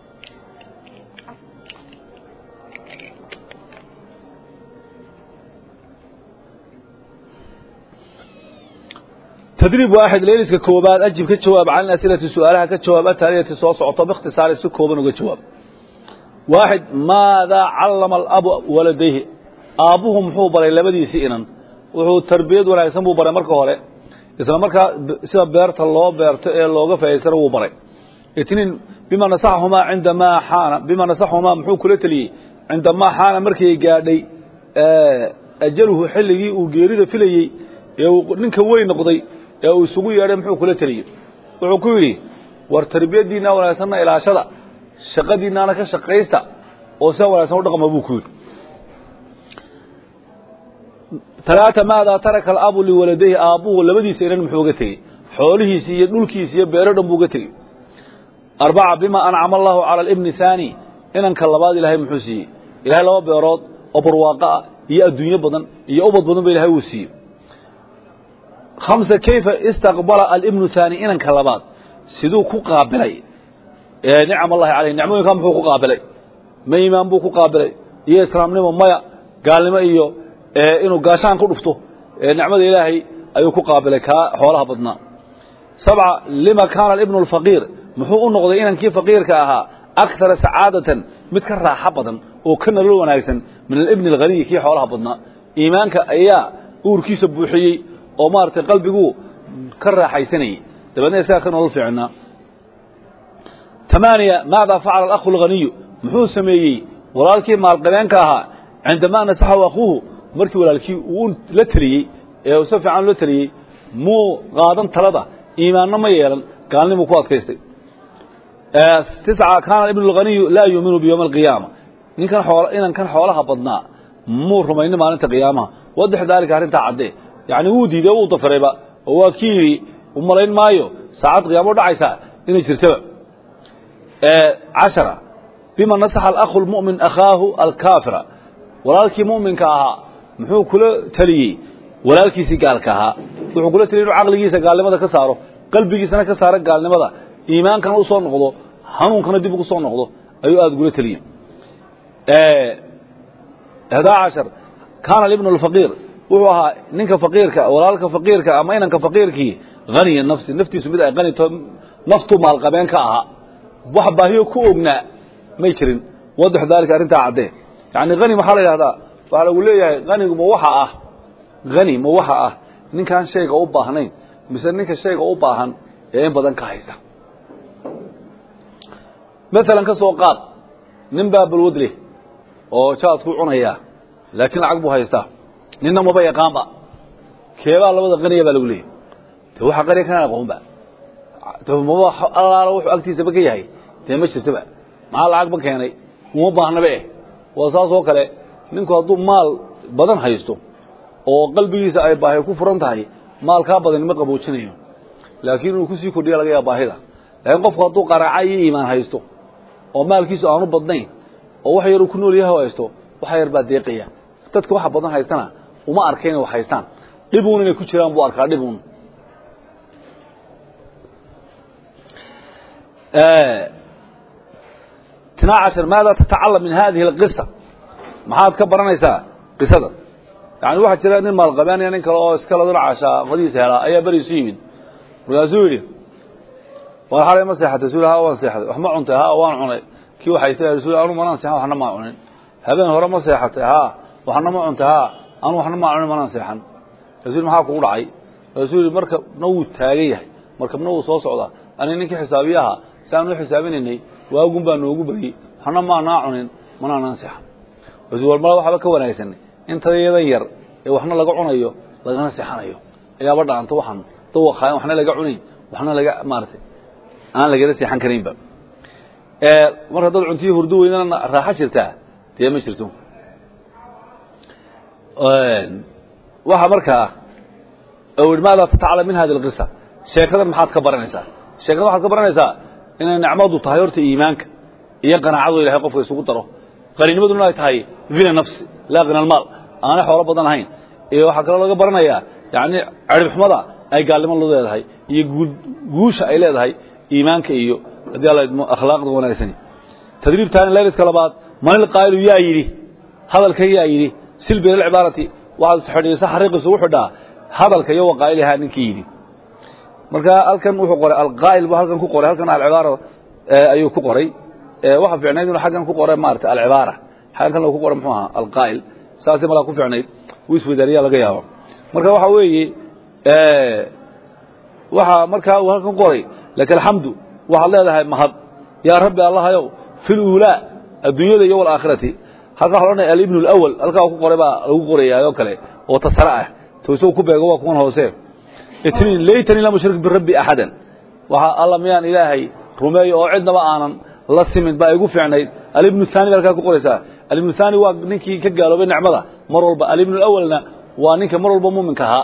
tdriib waaxid layliska koobaad ajib ka jawaab can asilati su-aalaha ka jawaab ataaliyati soo socoto bikhtisaari si kooban uga jawaab waaxid maadaa callama alabu waladayhi aabbuhu muxuu baray labadiisii inan wuxuu tarbiyad wanaagsan buu baray marka hore isla markaa sida beerta loo beerto ee looga faa'idaystana wuu baray itniin bima nasaxahumaa cindamaa xaana bima nasaxahumaa muxuu kula teliyey cindamaa xaana markii gaadhay ajaluhu xilligii uu geerida filayey ee uu ninka weyn noqday ee uu isugu yeedhay muxuu kula teliyey wuxuu ku yidhi war tarbiyaddiinna wanaagsanna ilaashada shaqadiinnaana ka shaqaysta oo sida wanaagsan u dhaqma buu ku yidhi talaata maadaa taraka alabu liwaladayhi aabbuhu labadiisa inan muxuu uga tegey xoolihiisi iyo dhulkiisi iyo beero dhan buu uga tegey arbaca bima ancama allahu cala alibni haani inanka labaad ilaahay muxuu siiyey ilahay laba beerood oo barwaaqo ah iyo adduunyo badan iyo ubad badan ba ilahay uu siiyey hamsa kayfa istaqbala alibnu haani inanka labaad siduu ku qaabilay nicam allahi caleyh nicmooyinkaa muxuu ku qaabilay ma iimaan buu ku qaabilay iyo islaamnimo maya gaalnimo iyo inuu gaashaan ku dhufto nicmada ilaahay ayuu ku qaabilay kaa xoolaha badnaa sabca lima kaana alibnu alfaqiir muxuu u noqday inankii faqiirka ahaa akara sacaadatan mid ka raaxo badan oo ka nolol wanaagsan min alibni alghaniyi kii xoolaha badnaa iimaanka ayaa uurkiisa buuxiyey oo maaragtay qalbiguu ka raaxaysanayey dabeedna isagaa ka nolol fiicnaa tamaaniya maada facala alakhu alghaniyu muxuu sameeyey walaalkii maalqabeenka ahaa cindamaa nasaxahu akhuuhu markii walaalkii uu la teliyey ee si fiican la teliyey muu qaadan talada iimaanna ma yeelan gaalnimuu ku adkaystay tisca kaana ibnu alghaniyu laa yuuminu biyowmi alqiyaama ninkan xool inankan xoolaha badnaa muu rumaynin maalinta qiyaamaha waddex daalika arrintaa caddee yacni wuu diiday wuu dafirayba oo waa kii yidhi u malayn maayo saacad qiyaamo dhacaysaa inay jirtaba cashara bima nasaxa alakhu lmu'min akhaahu alkaafira walaalkii mu'minka ahaa muxuu kula teliyey walaalkiisii gaalka ahaa wuxuu kula teliyey inuu caqligiisa gaalnimada ka saaro qalbigiisana ka saaro gaalnimada iimaankana u soo noqdo hanuunkana dib ugu soo noqdo ayuu aada gula teliyey hdaa cashar kaana alibnu alfaqiir wuxuu ahaa ninka faqiirka walaalka faqiirka ama inanka faqiirkii haniya nafsi naftiisu mid ay qani to naftu maalqabeen ka ahaa wax baahiyo ku ognaa may jirin wadax daalika arrintaa caddee yacni hani maxaa la yidhahdaa waxaa lagu leeyahay hanigu ma waxa ah hani ma waxa ah ninkaan shayga u baahnayn mise ninka shayga u baahan ee in badan ka haysta maalan ka soo qaad nin baa balwad leh oo jaadkuu cunayaa laakiin lacag buu haystaa ninna maba yaqaanba keebaa labada qaniya baa lagu leeyahy de waxa qaniya kanaan aqoonba maba allaala wuxuu agtiisaba ka yahay dee ma jirtoba maxaa lacag ba keenay uma baahnaba eh waa saas oo kale ninku hadduu maal badan haysto oo qalbigiisa ay baahi ku furan tahay maalkaa badan ma qaboojinayo laakiin inuu kusii kordhiya laga yaaba baahida laakiin qofku hadduu qaraaca iyo iimaan haysto oo maalkiisu aanu badnayn oo wax yaruu ku nool yahay haysto waxa yar baa deeqaya dadka waxa badan haystana uma arka inay wax haystaan dhibuun inay ku jiraan buu arkaa dhibuun اثنا عشر ماذا تتعلم من هذه القصة maxaad ka baranaysaa qisada yani waxaa jira nin maalqabeanaya nin kale oo iskala dulcashaa qadiisa helaa ayaa beriisu yimid markaasuu yidhi war xalay ma seexatay rasul ha waan seexday wax ma cuntay ha waan cunay kii waxaysa rasul anu manaan seexan waxna maa cunin habeen hore ma seexatay ha waxna ma cuntay ha anu waxna maa cunin manaan seexan rasul maxaa kugu dhacay rasul yidhi markabna wuu taagan yahay markabna wuu soo socdaa ani ninkii xisaabiyaha si aan u xisaabinaynay waagun baa noogu beriyey waxna maanaa cunin manaanaan seexan rasul war mala waxba ka wanaagsan intayadan yar ee waxna laga cunayo lagana seexanayo ayaaba dhaanta waxaan dawaqaayan waxna laga cunayn waxna laga maaratay aan lagala seexan karaynba marka dad cuntiyi hurdo weynana raaxo jirtaa dee ma jirto waxa markaa maada tatacala min hadi alqisa sheekadan maxaad ka baranaysaa sheekada waxaad ka baranaysaa inay nicmadu tahay horta iimaanka iyo qanaacadu ilahay qofka isugu daro qaninnimaduna ay tahay vina nafsi laa qina almaal aanay xoolo badan ahayn iyo waxaa kaloo laga baranayaa yani ciribxumada ay gaalnimo lu leedahay iyo guusha ay leedahay iimaanka iyo haddii alla idmo akhlaaqda wanaagsani tadriibtaani layliska labaad manil qaa'ilu yaa yidhi hadalkan yaa yidhi silbi lcibaarati waxaad xidhiisa xariiqiisu u xidhaa hadalka iyo waqaa'ilihaa ninkii yidhi marka halkan wuxuu qoray alqaa'il buu halkan ku qoray halkan alcibaara ayuu ku qoray waxa fiicnayd inuu xaggan ku qoray maarata alcibaara xaggan ku qoray muxuu ahaa alqaa'il saasay malaa ku fiicnayd wuu iswadaariyaa laga yaabo marka waxa weeye waxa markaa uu halkan qoray laka alxamdu waxaad leedahay mahad yaa rabbi allahayow fi luulaa adduunyada iyo walaakhirati halkaa waxa odhanaya alibnu alawal halkaa ku qoray baa lagu qorayaayoo kale oo tasare ah toosoo ku beego waa kuwan hoose itniin laytanii lam ushrik birabbi axadan waxa alla miyaan ilaahay rumeeyo oo cidnaba aanan la simin baa igu fiicnayd alibnu haani ba halkaa ku qoraysaa alibnu haani waa ninkii ka gaaloobay nicmada mar walba alibnu awalna waa ninka mar walba muminka ahaa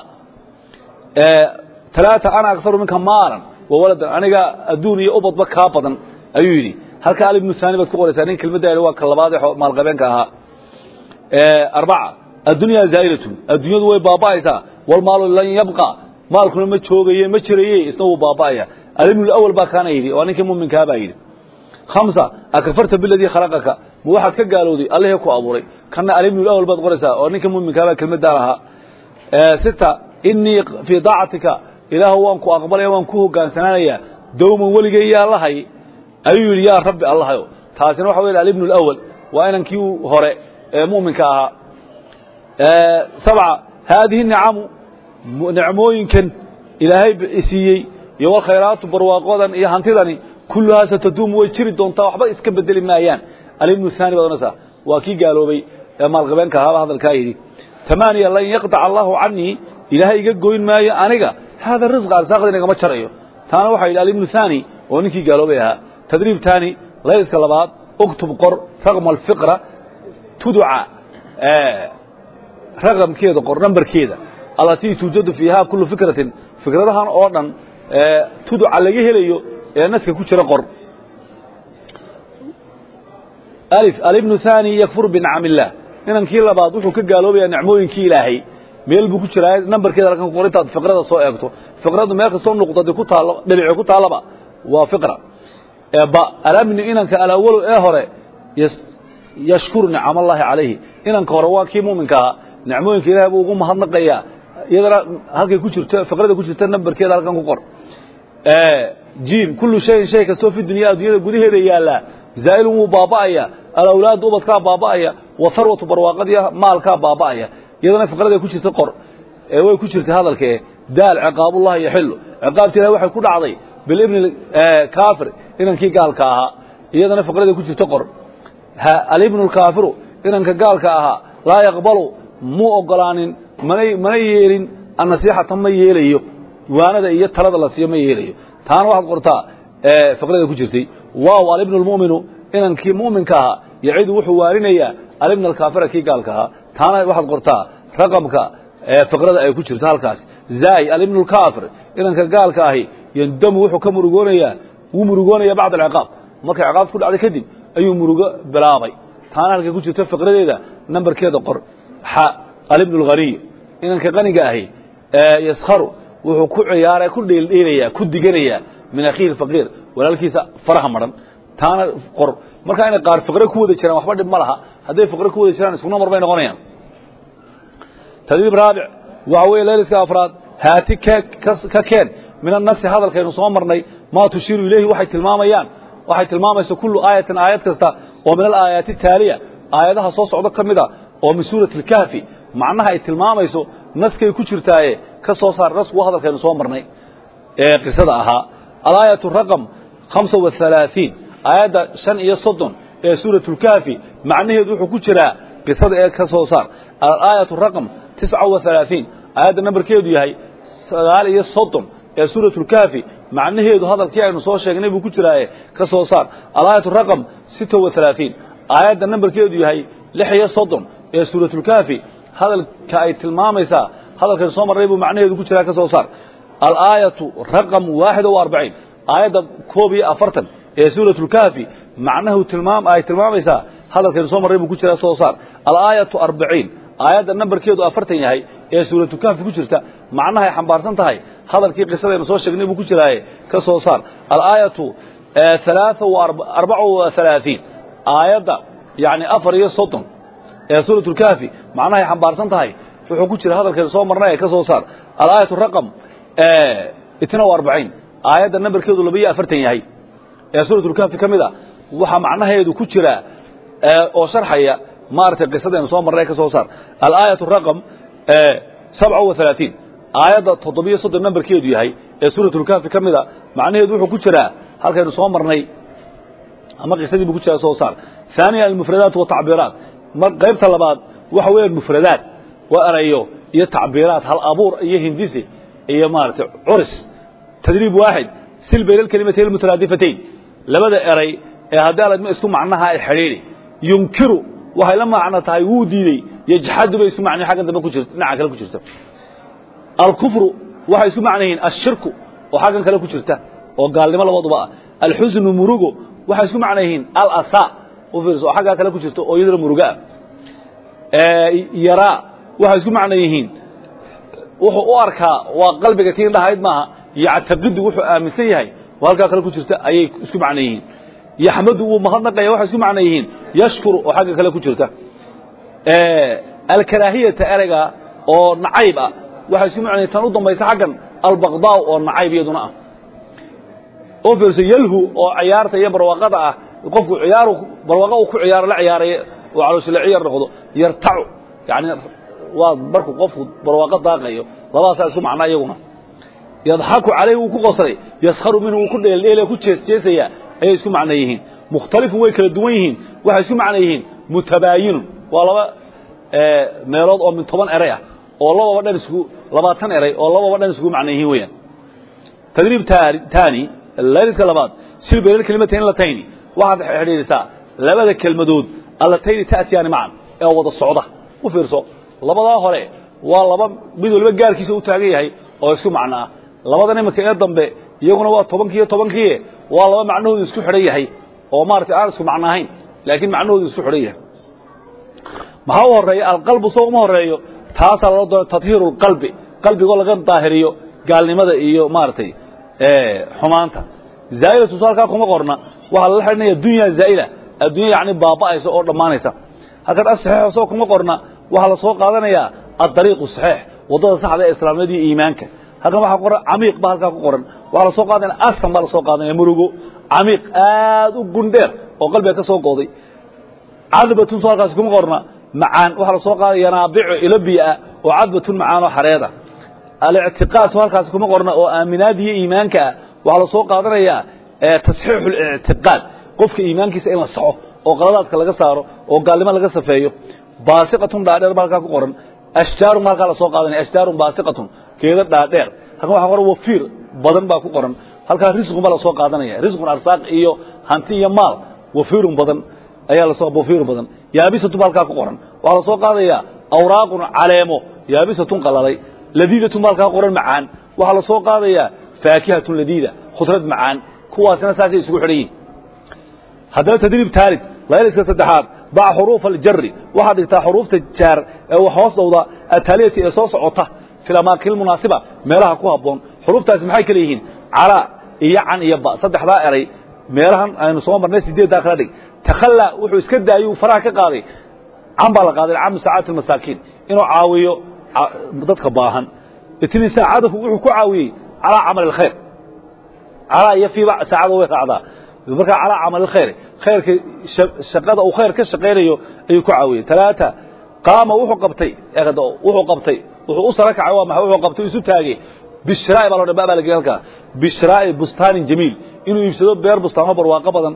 talaata ana akharu minka maalan wa waladan aniga adduun iyo ubadba kaa badan ayuu yidhi halka alibnu haani baad ku qoraysaa nin kelmadda waa ka labaad ee maalqabeenka ahaa arbaca addunyaa zaa'ilatun adduunyadu way baaba'aysaa walmaalu lan yabqa maalkuna ma joogaye ma jiraye isna wuu baaba'aya alibnu awal baa kaana yidhi waa ninkii muminkaa baa yidhi khamsa akafarta biladii khalaqaka ma waxaad ka gaalowday allihii ku abuuray kana alibnu awal baad qoraysaa oo ninka muminkaabaa kelmaddaa lahaa sita inii fii daacatika ilaahu waan ku aqbalaya waan ku hogaansanaanayaa dawman weligay yaa lahay ayuu yidhi yaa rabbi allahayo taasina waxa weya alibnu alawal waa inankii hore ee mu'minka ahaa sabca haadihi nicamu nicmooyinkan ilaahay siiyey iyo walkhayraatu barwaaqodan iyo hantidani kulluhaa sataduumu way jiri doontaa waxba iska bedeli maayaan alibnu haani baad onaysaa waa kii gaaloobay ee maalqabeenka ahaaba hadalkaa yidhi tamaaniya lan yaqطac allahu canii ilaahay iga goyn maayo aniga hada risqa arsaaqda inagama jarayo taana waxaa yidhi alibnu haani oo ninkii gaaloobay ahaa tadriib taani layska labaad uktub qor raqma alfiqra tuduca raqamkeeda qor nambarkeeda allatii tuujadu fiiha kullu fikratin fikradahan oo dhan tuduca laga helayo ee naska ku jira qor alif alibnu haani yakfuru binicam illah inankii labaad wuxuu ka gaaloobayaa nicmooyinkii ilaahay meel buu ku jiraa nambarkeeda halkan ku qor intaad fiqrada soo eegto fiqradu meel kastoo nuqdadi ku taalo dhinaci ku taallaba waa fiqra ba alamni inanka alawalo ee hore yashkuru nicam allahi calayhi inanka hore waa kii muminka ahaa nicmooyinka ilahay buu ugu mahadnaqayaa iyadana halkay ku jirto fiqrada ku jirta nambarkeeda halkan ku qor jim kullu shayin shay kastoo fi dunya addunyada gudaheeda yaallaa zaa'ilun wuu baaba'aya alawlaadu ubadkaa baaba'aya wa harwatu barwaaqadiya maalkaa baaba'aya iyadana fiqraday ku jirta qor ee way ku jirtay hadalkae daal ciqaabullahi yaxilu ciqaabti ilahi waxay ku dhacday bilibni kaafir inankii gaalka ahaa iyadana fiqraday ku jirta qor alibnu lkaafiru inanka gaalka ahaa laa yaqbalu muu ogolaanin manay mana yeelin annasiixata ma yeelayo waanada iyo talada la siiyo ma yeelayo taana waxaad qortaa fiqrada ku jirtay waaw alibnu lmu'minu inankii mu'minka ahaa yacidu wuxuu waarinayaa alibna alkaafira kii gaalka ahaa taana waxaad qortaa raqamka fiqrada ay ku jirto halkaas zaay alibnu lkaafir inanka gaalka ahi yandamu wuxuu ka murugoonayaa wuu murugoonaya bacda alciqaab markay ciqaabta ku dhacday kadib ayuu murugo bilaabay taana halkay ku jirto fiqradeeda nambarkeeda qor xa alibnu lghaniy inanka qaniga ahi yaskharu wuxuu ku ciyaara ku dheeldheelayaa ku diganayaa min akhiihi faqiir walaalkiisa faraha maran taana qor markaa inay qaar fiqre ku wada jiraan waxba dhib ma laha hadday fiqre ku wada jiraan isku namar bay noqonayaan tadriib raabic waxa weeye layliska afraad haati ka keen min annasi hadalkaynu soo marnay maa tushiiru ilayhi waxay tilmaamayaan waxay tilmaamaysa kullu aayatin aayad kasta oo min alaayaati taaliya aayadaha soo socdo ka mid a oo min suurati alkahfi macnaha ay tilmaamayso naskay ku jirtaaye ka soo saar nasku hadalkaynu soo marnay ee qisada ahaa alaayatu raqam hamsa wahalaaثiin aayadda shan iyo soddon ee suuratu lkahfi macnaheedu wuxuu ku jiraa qisada ee ka soo saar alaayatu raqam tisca wahalaaثiin aayadda nambarkeedu yahay sagaal iyo soddon ee suuratu lkahfi macnaheedu hadalkii aynu soo sheegnay buu ku jiraaye ka soo saar alaayatu raqam sita wahalaaثiin aayadda nambarkeedu yahay lix iyo soddon ee suuratulkahfi hadalka ay tilmaamaysaa hadalkan soo marray buu macnaheedu ku jiraa ka soo saar alaayatu raqam waaxid o arbaciin aayadda koob iyo afartan ee suuratulkahfi macnahu tilmaam ay tilmaamaysaa hadalkan soo marray buu ku jiraa soo saar alaayatu arbaciin aayadda nambarkeedu afartan yahay ee suuratulkahfi ku jirta macnahay xambaarsan tahay hadalkii qisadaynu soo sheegnay buu ku jiraaye ka soo saar alaayatu alaaa arbaca wa halaaثiin aayadda yani afar iyo soddon ee suurat lkahfi macnahay xambaarsan tahay wuxuu ku jira hadalkeen soo marnay ee ka soo saar alaayat raqam itna wa arbaciin aayadda nambarkeedu labaiyo afartan yahay ee suurat lkahfi ka mid a waxaa macnaheedu ku jira oo sharxaya maaragtay qisadeenu soo marnay ee ka soo saar alaayat raqam sabca wa halaaثiin aayadda toddobiyo soddon nambarkeedu yahay ee suurat lkahfi ka mid a macnaheedu wuxuu ku jiraa halkaynu soo marnay ama qisadii buu ku jira soo saar ثaaniya almufradaat watacbiiraat qaybta labaad waxa weeyaan mufradaad waa erayo iyo tacbiiraat hal abuur iyo hindisi iyo maaragtay curis tadriib waaxid sil bayna alkalimatayn almutaraadifatayn labada eray ee haddii aladma isku macnaha ay xidhiidhi yunkiru waxay la macno tahay wuu diidey yajxadu bay isku macnayi xaggan dambe ku jirto dhinaca kale ku jirta alkufru waxay isku macno yihiin ashirku oo xaggan kale ku jirta oo gaalnimo labaduba ah alxusnu murugo waxay isku macno yihiin alasa u fiirso oo xaggaa kale ku jirto oo iyadana murugo ah yaraa waxay isku macno yihiin wuxuu u arkaa waa qalbiga tiin dhahayd maaha yactaqidu wuxuu aaminsan yahay oo halkaa kale ku jirta ayay isku macno yihiin yaxmadu wuu mahadnaqaya waxay isku macno yihiin yashkuru oo xagga kale ku jirta alkaraahiyata ereyga oo nacayb ah waxay isku macno yihin tan u dambaysa xaggan albaqdaa oo nacayb iyaduna ah oo fiirso yalhu oo ciyaarta iyo barwaaqada ah qofku ciyaaru barwaaqa uu ku ciyaaro la ciyaaraya oo calooshila ciyar noqdo yartacu yani waa markuu qofku barwaaqo daaqayo labadaasaa isku macnaa iyaguna yadxaku calayhi wuu ku qoslay yaskharu minhu wuu ku dheeldheelaya ku jeesjeesaya ayay isku macno yihiin mukhtalifun way kala duwan yihiin waxay isku macno yihiin mutabaayinun waa laba meelood oo min toban eray ah oo lababa dhan isku labaatan eray oo lababa dhan iskugu macno yihiin weeyaan tadriib taani layliska labaad sil bayna kelimatayn latayni waxaad xidhiidhisaa labada kelmadood allatayni ta'tiyaani macan ee wada socda u fiirso labadaa hore waa laba mid waliba gaarkiisa u taagan yahay oo isku macno ah labadan iminka ee dambe iyaguna waa tobankiiyo tobankiie waa laba macnahoodu isku xidhan yahay oo maaragtay aan isku macno ahayn laakiin macnahoodu isku xidhan yahay maxaa u horeeya alqalbu soo uma horeeyo taasaa loo doona tadhiiru lqalbi qalbigoo laga daahiriyo gaalnimada iyo maaragtay xumaanta zaa'ilatu soo halkaa kuma qorna waxaa lala xidhinaya dunya zaa'ila addunya yacni baaba'aysa oo dhammaanaysa halkan asaxiixo soo kuma qorna waxaa la soo qaadanayaa addariiqu saxiix waddada saxda ee islaamnimada iyo iimaanka halkan waxaa qoran camiiq ba halkaa ku qoran waxaa la soo qaadanaya askan baa la soo qaadanaya murugo camiiq aad u gundheer oo qalbiga ka soo gooday cadbatun soo halkaasi kuma qorna macaan waxaa la soo qaadaya yanaabicu ilo biyoah oo cadbatun macaan oo xareeda alictiqaad soo halkaasi kuma qorna oo aaminaad iyo iimaanka ah waxaa la soo qaadanayaa tasxiixu lictiqaad qofka iimaankiisa in la saxo oo qaladaadka laga saaro oo gaalnimo laga safeeyo baasiqatun dhaadheer ba halkaa ku qoran ashjaarun ba halkaa la soo qaadanaya ashjaarun baasiqatun geeda dhaadheer halkan waxa qoran wafiir badan baa ku qoran halkaa risqun baa la soo qaadanaya risqun arsaaq iyo hanti iyo maal wafiirun badan ayaa lasoo wafiir badan yaabisatun ba halkaa ku qoran waxaa la soo qaadayaa awraaqun caleemo yaabisatun qalalay ladiidatun ba halkaa qoran macaan waxaa la soo qaadayaa faakihatun ladiida khudrad macaan kuwaasina saasay isugu xidhan yihin haddaba tadriib taalid layliska saddexaad bac xuruuf aljari waxaad dhigtaa xuruufta jaar ee wax hoos dhowda ataaliyati ee soo socota fi amaakin munaasiba meelaha ku habboon xuruuftaasi maxay kale yihiin calaa iyo can iyo ba saddexdaa eray meelahan aynu soo marnay sideeddaa kala dhig takhallaa wuxuu iska daayey uu faraha ka qaaday can baa la qaaday can musaacadati almasaakiin inuu caawiyo dadka baahan itni saacadahu wuxuu ku caawiyey calaa camali alkhayr calaa iyo fiiba saacada way raacdaa markaa calaa camal alkhayr khayrka shaqada uu khayr ka shaqaynayo ayuu ku caawiyey talaata qaama wuxuu qabtay wuxuu qabtay wuxuu u sara kacay waa maxay wuxuu qabtay isu taagay bishraa'i baa loo dhan baa la geliyay halkaa bishraa'i bustaanin jamiil inuu iibsado beer bustaamo barwaaqo badan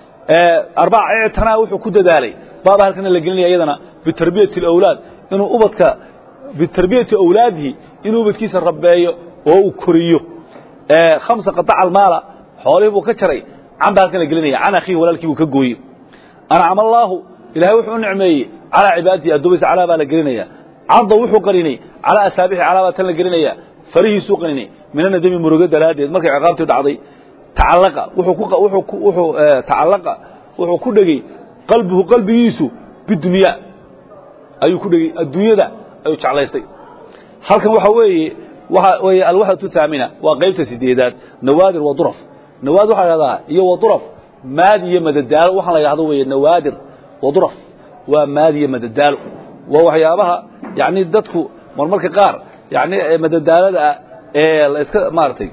arbaca ictanaa wuxuu ku dadaalay baaba halkana la gelinaya iyadana bitarbiyati alawlaad inuu ubadka bitarbiyati awlaadihi inuu ubadkiisa rabbeeyo oo uu koriyo khamsa qataca almaala xoolihii buu ka jaray can baa halkan la gelinaya can akhiihi walaalkii buu ka gooyey ancama allaahu ilahay wuxuu u nicmeeyey calaa cibaadatihi addoomaysa calaa baa la gelinaya cadda wuxuu qarinay calaa asaabixi calaa baa tan la gelinaya farihiisuu qarinay min anadami murugo daraaddeed markay ciqaabtii dhacday tacallaqa wuxuu tacallaqa wuxuu ku dhegey qalbuhu qalbigiisu bidunya ayuu ku dhegey adduunyada ayuu jeclaystay halkan waxaa weeye waxa weeye alwaxdatu thaamina waa qaybta sideedaad nawaadir wa duraf nawaadir waxaa la yhahdaa iyo wa duraf maad iyo madadaalo waxaan la yidhahdo weeye nawaadir wa duraf waa maad iyo madadaalo waa waxyaabaha yani dadku marmarka qaar yani madadaalada ah ee la iska maaragtay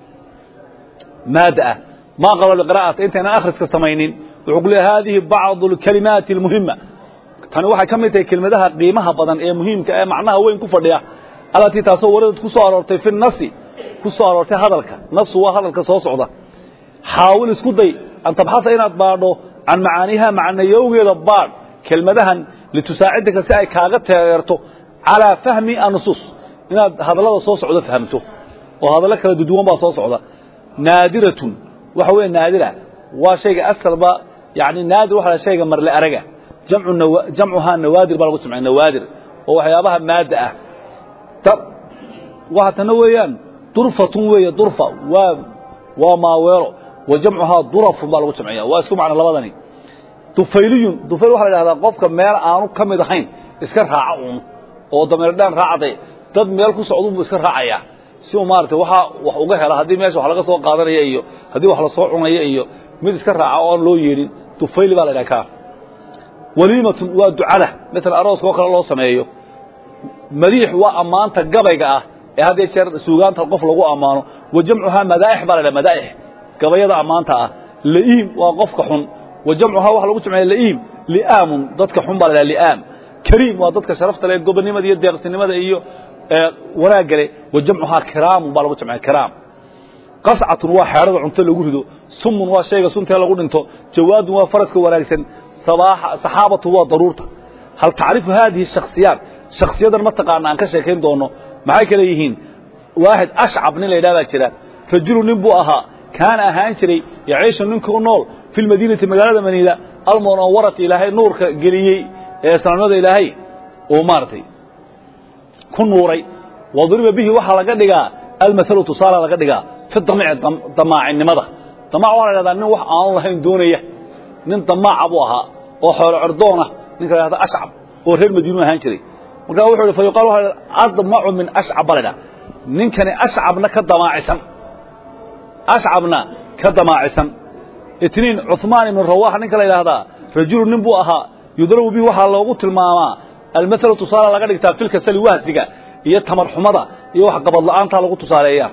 maada ah maa qabla liqira'ata intaynan akhriska samaynin wuxuu ku leeyahay hadihi bacdu alkalimaati almuhima tani waxay ka mid tahay kelmadaha qiimaha badan ee muhiimka ee macnaha weyn ku fadhiya alatii taasoo waradad ku soo aroortay fi nasi ku soo aroortay hadalka nasu waa hadalka soo socda xaawil isku day an tabxasa inaad baadho can macaaniiha macnayowgeeda baadh kelmadahan litusaacidaka si ay kaaga teegeerto calaa fahmi annusuus inaad hadallada soo socdo fahamto oo hadallo kala duduwan baa soo socda naadiratun waxa weeye naadira waa shayga asalba yani naadir waxa la shayga marle araga jamcu jamcuhaa nawaadir baa lagu jamcay nawaadir oo waxyaabaha maadda ah waxa tana weeyaan durfatun weeye durfa waa waa maaweelo wa jamcuhaa durafun baa lagu jamciya waa isku macno labadani dufayliyun dufayl waxaa la idhahdaa qofka meel aanu ka mid ahayn iska raaca uun oo dameerdhaan raacday dad meel ku socdun buu iska raacayaa si uu maaragtay waxaa wax uga hela haddii meesha wax laga soo qaadanaya iyo haddii wax lasoo cunaya iyo mid iska raaca oo aan loo yeedhin dufayli baa la idhaha kaa waliimatun waa ducada maala arooska oo kale loo sameeyo madiix waa ammaanta gabayga ah ee had iyo jeer suugaanta qof lagu ammaano wa jamcuhaa madaa'ix baa la dhaha madaa'ix gabayada ammaanta ah la'iim waa qofka xun wa jamcuhaa waxa lagu jamciya la'iim li'aamun dadka xun baa la dhaha li'aam kariim waa dadka sharafta leh gobonnimada iyo deeqsinimada iyo wanaagga leh wa jamcuhaa kiraamun baa lagu jamciya kiraam qascatun waa xeedhada cunto lagu rido sumun waa shayga suntee lagu dhinto jawaadun waa faraska wanaagsan saxaabatu waa daruurta hal tacrifu haadihi shaksiyaat shaksiyadan ma taqaana aan ka sheekayn doono maxay kale yihiin waaxid ashcab nin la yidhaha baa jira rajulu nin buu ahaa kaana ahaan jiray yaciishu ninka u nool fi lmadiinati magaalada madiina almunawwarati ilaahay nuurka geliyey ee islaamnimada ilaahay uu maaragtay ku nuuray wadriba bihi waxaa laga dhigaa almathalu tusaala laga dhigaa fi damici damaacinimada damac waxaa la dhahdaa nin wax aanu lahayn doonaya nin damaaca buu ahaa oo xoolo cordoona ninka la hahda ashcab oo reer madiinu ahaan jiray markaa wuxuu ihi fa yuqal waxa admacu min ashcab baa la dhaha ninkani ashcabna ka damaacisan ashcabna ka damaacisan itniin cuثmaan ibnu rawax ninka la yidhaahdaa rajulu nin buu ahaa yudrabu bihi waxaa loogu tilmaamaa almathalu tusaale laga dhigtaa filkasali wahsiga iyo tamar xumada iyo wax qabad la'aantaa lagu tusaaleeya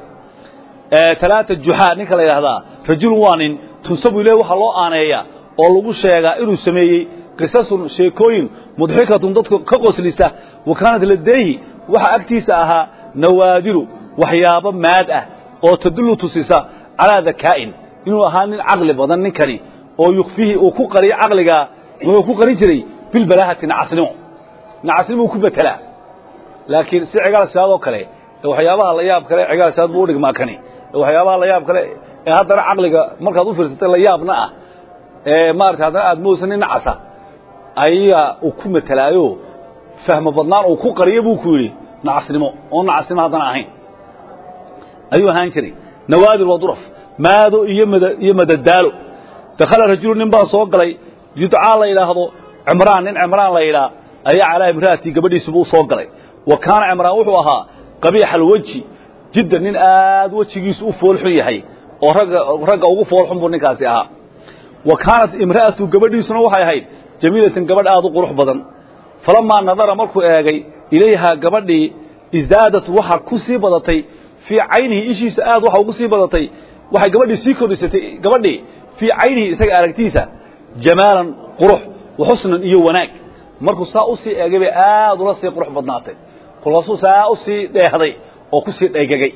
talaata juxaa ninka la yidhaahdaa rajulun waa nin tunsabu ileh waxaa loo aaneeyaa oo lagu sheegaa inuu sameeyey qisasun sheekooyin mudxikatun dadka ka qoslisa wa kaanat ladeehi waxa agtiisa ahaa nawaadiru waxyaabo maad ah oo tadullu tusisa calaa dakaa'in inuu ahaa nin caqli badan ninkani oo yukfihi uu ku qariyo caqligaa wuxuu ku qarin jiray bilbalaahati nacasnimo nacasnimou ku betelaa laakiin si cigaal sidaadoo kale ee waxyaabaha la yaab kale cigaal sidaad buu u dhigmaa kani ee waxyaabaha la yaab kale ee haddana caqliga markaad u fiirsatay la yaabna ah ee maarata haddana aad moodsa nin nacasa ayaa uu ku metelaayo fahmo badnaan uu ku qariyo buu ku yidhi nacasnimo oo nacasnimo haddana ahayn ayuu ahaan jiray nawaadir waa duraf maado iyo mad iyo madadaalo dakhala rajulu nin baa soo galay yudcaa la yidhaahdo cimraan nin cimraan la yidhaa ayaa calaa imra'atii gabadhiisubu u soo galay wa kaana cimraan wuxuu ahaa qabiixa alweji jiddan nin aad wejigiisu u foolxun yahay oo ragga ragga ugu foolxun buu ninkaasi ahaa wa kaanat imra'atu gabadhiisuna waxay ahayd jamiilatan gabadh aad u qurux badan falamaa nadara markuu eegay ilayhaa gabadhii isdaadat waxa ku sii badatay fii caynihi ishiisa aad waxa ugu sii badatay waxay gabadhii sii kordhisatay gabadhii fii caynihi isaga aragtiisa jamaalan qurux wa xusnan iyo wanaag markuu saa u sii eegay bay aad ula sii qurux badnaatay kolkaasuu saa u sii dheehday oo ku sii dhaygagay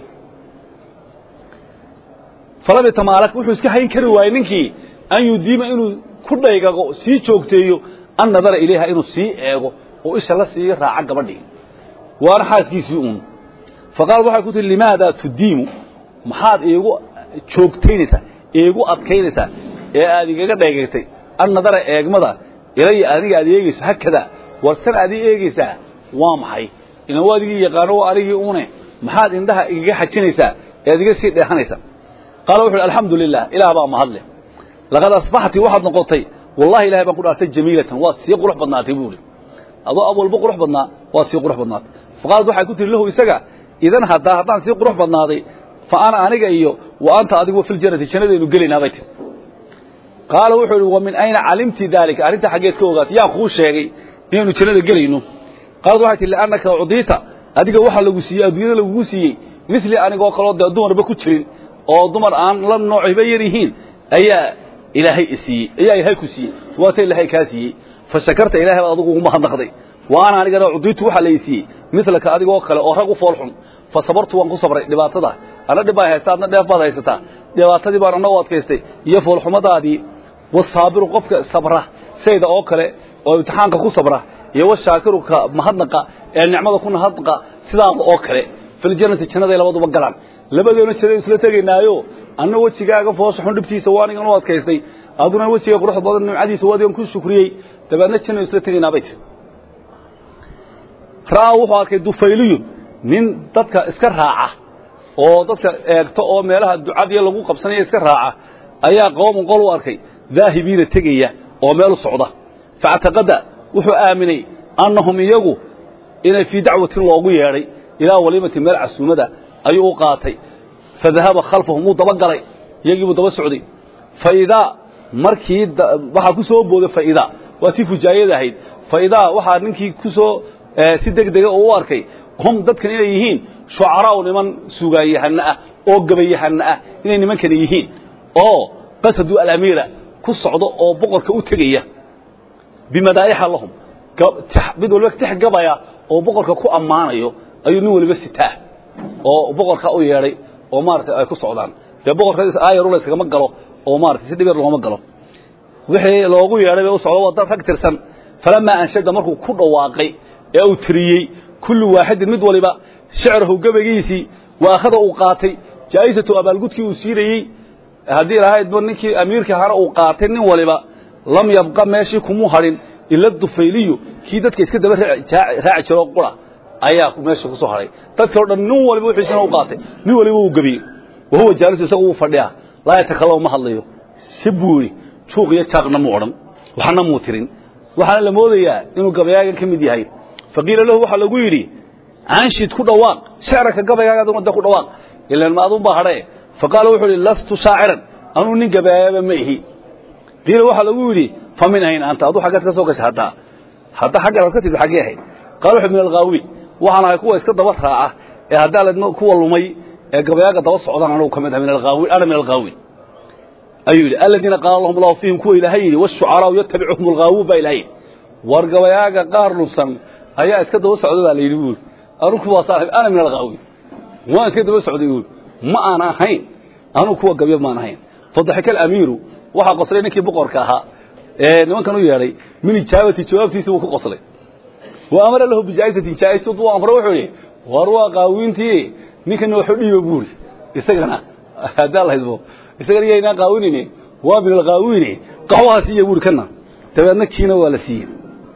falam yatamaalak wuxuu iska hayn kari waayey ninkii an yudiima inuu ku dhaygago sii joogteeyo an nadara ilayha inuu sii eego oo isha la sii raaca gabadhii waana xaaskiisii uun faqaalad waxay ku tihi limaadaa tudiimu maxaad iigu joogtaynaysaa iigu adkaynaysaa ee aad igaga dhaygagtay an nadara eegmada ilaya aniga aad eegayso hakadaa warsan aad ii eegaysaa waa maxay ilan waa adigii yaqaano waa anigii une maxaad indhaha igaga xajinaysaa ee ad iga sii dheehanaysaa qaala wuxu uhi alxamdu lilah ilaah baa mahadle laqad asbaxti waxaad noqotay wallahi ilahay baan ku dhaartay jamiilatan waad sii qurux badnaatay buu ihi adoo awalba qurux badnaa waad sii qurux badnaatay faqaalad waxay ku tihi lahu isaga idan haddaa haddaan sii qurux badnaaday fa ana aniga iyo wa anta adigu filjannati jannadaynu gelaynaa bay tihi qaala wuxuu idhi wa min ayna calimti daalika arrinta xaggeed ka ogaatay yaa kuu sheegay inaynu jannada gelayno qaalad waxay tihi liannaka ucdiita adiga waxaa lagu siiyey adduunyada lagugu siiyey misli anigoo kaloo dee dumarba ku jirin oo dumar aan la noociba yar yihiin ayaa ilaahay isiiyey ayaa ilaahay ku siiyey waata ilaahay kaa siiyey fa shakarta ilahay baad adigu ugu mahadnaqday wa ana anigana cudiitu waxaa la isiiyey milaka adigoo kale oo rag u foolxun fa sabartu waan ku sabray dhibaatada ana dhib baa haysta adna dheef baad haysataa dhibaatadii baan ana u adkaystay iyo foolxumadaadii wasaabiru qofka sabra sayda oo kale oo imtixaanka ku sabra iyo washaakiru ka mahadnaqa ee nicmada ku nahadnaqa sidaada oo kale filjannati jannaday labaduba galaan labadeena jannada isla tegaynaayo anna wejigaaga foosha xun dhibtiisa waa anigan u adkaystay aduna wejiga quruxda badan nimcadiisa waa adigan ku shukriyey dabeedna jannada isla tegaynaa bay tir ra'aa wuxuu arkay dufayliyun nin dadka iska raaca oo dadka eegta oo meelaha ducadiya lagu qabsanaya iska raaca ayaa qoomun qol u arkay daahibiina tegaya oo meel u socda faactaqada wuxuu aaminay annahum iyagu inay fii dacwatin loogu yeedhay ilaa waliimati meel casuumada ayuu u qaatay fadahaba khalfahum wuu daba galay iyagii buu daba socday faidaa markii waxaa ku soo booday faidaa waa tii fujaayada ahayd faidaa waxaa ninkii ku soo si deg dega oo u arkay hum dadkan inay yihiin shucaraa'u niman sugaanyahano ah oo gabayahano ah inay nimankani yihiin oo qasadu alamiira ku socdo oo boqorka u tegaya bimadaa'ixa lahum mid waliba tix gabaya oo boqorka ku ammaanayo ayuu nin waliba sitaa oo boqorka u yeedhay oo maaragtay ay ku socdaan dee boqorka aayarula iskagama galo oo maratay si dhibeer looma galo wixii loogu yeedhay bay u socdo waa dad rag tirsan falamaa anshada markuu ku dhawaaqay ee uu tiriyey kullu waaxidin mid waliba shicrahu gabaygiisii wa akhada uu qaatay jaa'isatu abaalgudkii uu siinayey haddii lahaydba ninkii amiirka ahaana uu qaatay nin waliba lam yabqa meeshii kumuu hadhin ila dufayliyu kii dadka iska daba raaci jiro qura ayaa meesha ku soo hadhay dadka o dhan nin waliba wixiisina u qaatay nin waliba uu gebiyey wahuwa jaalisu isagu wuu fadhiya laa yatakallama ma hadlayo si buu yidhi juuq iyo jaaqna mu odhan waxna muu tirin waxaana la moodayaa inuu gabayaagan ka mid yahay faqiila lahu waxaa lagu yidhi anshid ku dhawaaq shicraka gabaygaaga aduna de ku dhawaaq ilan ma adun baa hadhee faqaala wuxuu yidhi lastu shaaciran anuu nin gabayaaba ma ihi qiila waxaa lagu yidhi fa min ayn anta aduu xaggeed ka soo gashay haddaa hadda xaggeed aad ka timid xaggee ahayd qaala wuxuu min alghaawi waxaan ahay kuwa iska daba raaca ee haddaa la kuwa lumay ee gabayaaga daba socdaan anugu ka mid ah min alghaawi ana min alghaawi ayuu yidhi aladiina qaala lahum allahu fiihim kuwa ilaahay yidhi washucaraau yatabicuhum alghaawuun baa ilahay yidhi war gabayaaga qaar lunsan ayaa iska daba socda baa la yidhi buuri anugu kuwaasaan ahay ana min alghaawi waan iska daba socday buuri ma aan ahayn anugu kuwa gabyo maan ahayn fadaxika alamiiru waxaa qoslay ninkii boqorka ahaa ee nimankan u yeedhay min ijaabati jawaabtiisii buu ku qoslay wa amara lahu bijaa'isatin jaa'isatu waa amre wuxuu yidhi war waa qaawiintii ninkana waxu dhiiba buuri isagana haddaa la haydbo isagana yaynaa qaawinayne waa min alqaawiine qaxwaha siiya buuri kana dabeedna kiina waa la siiyey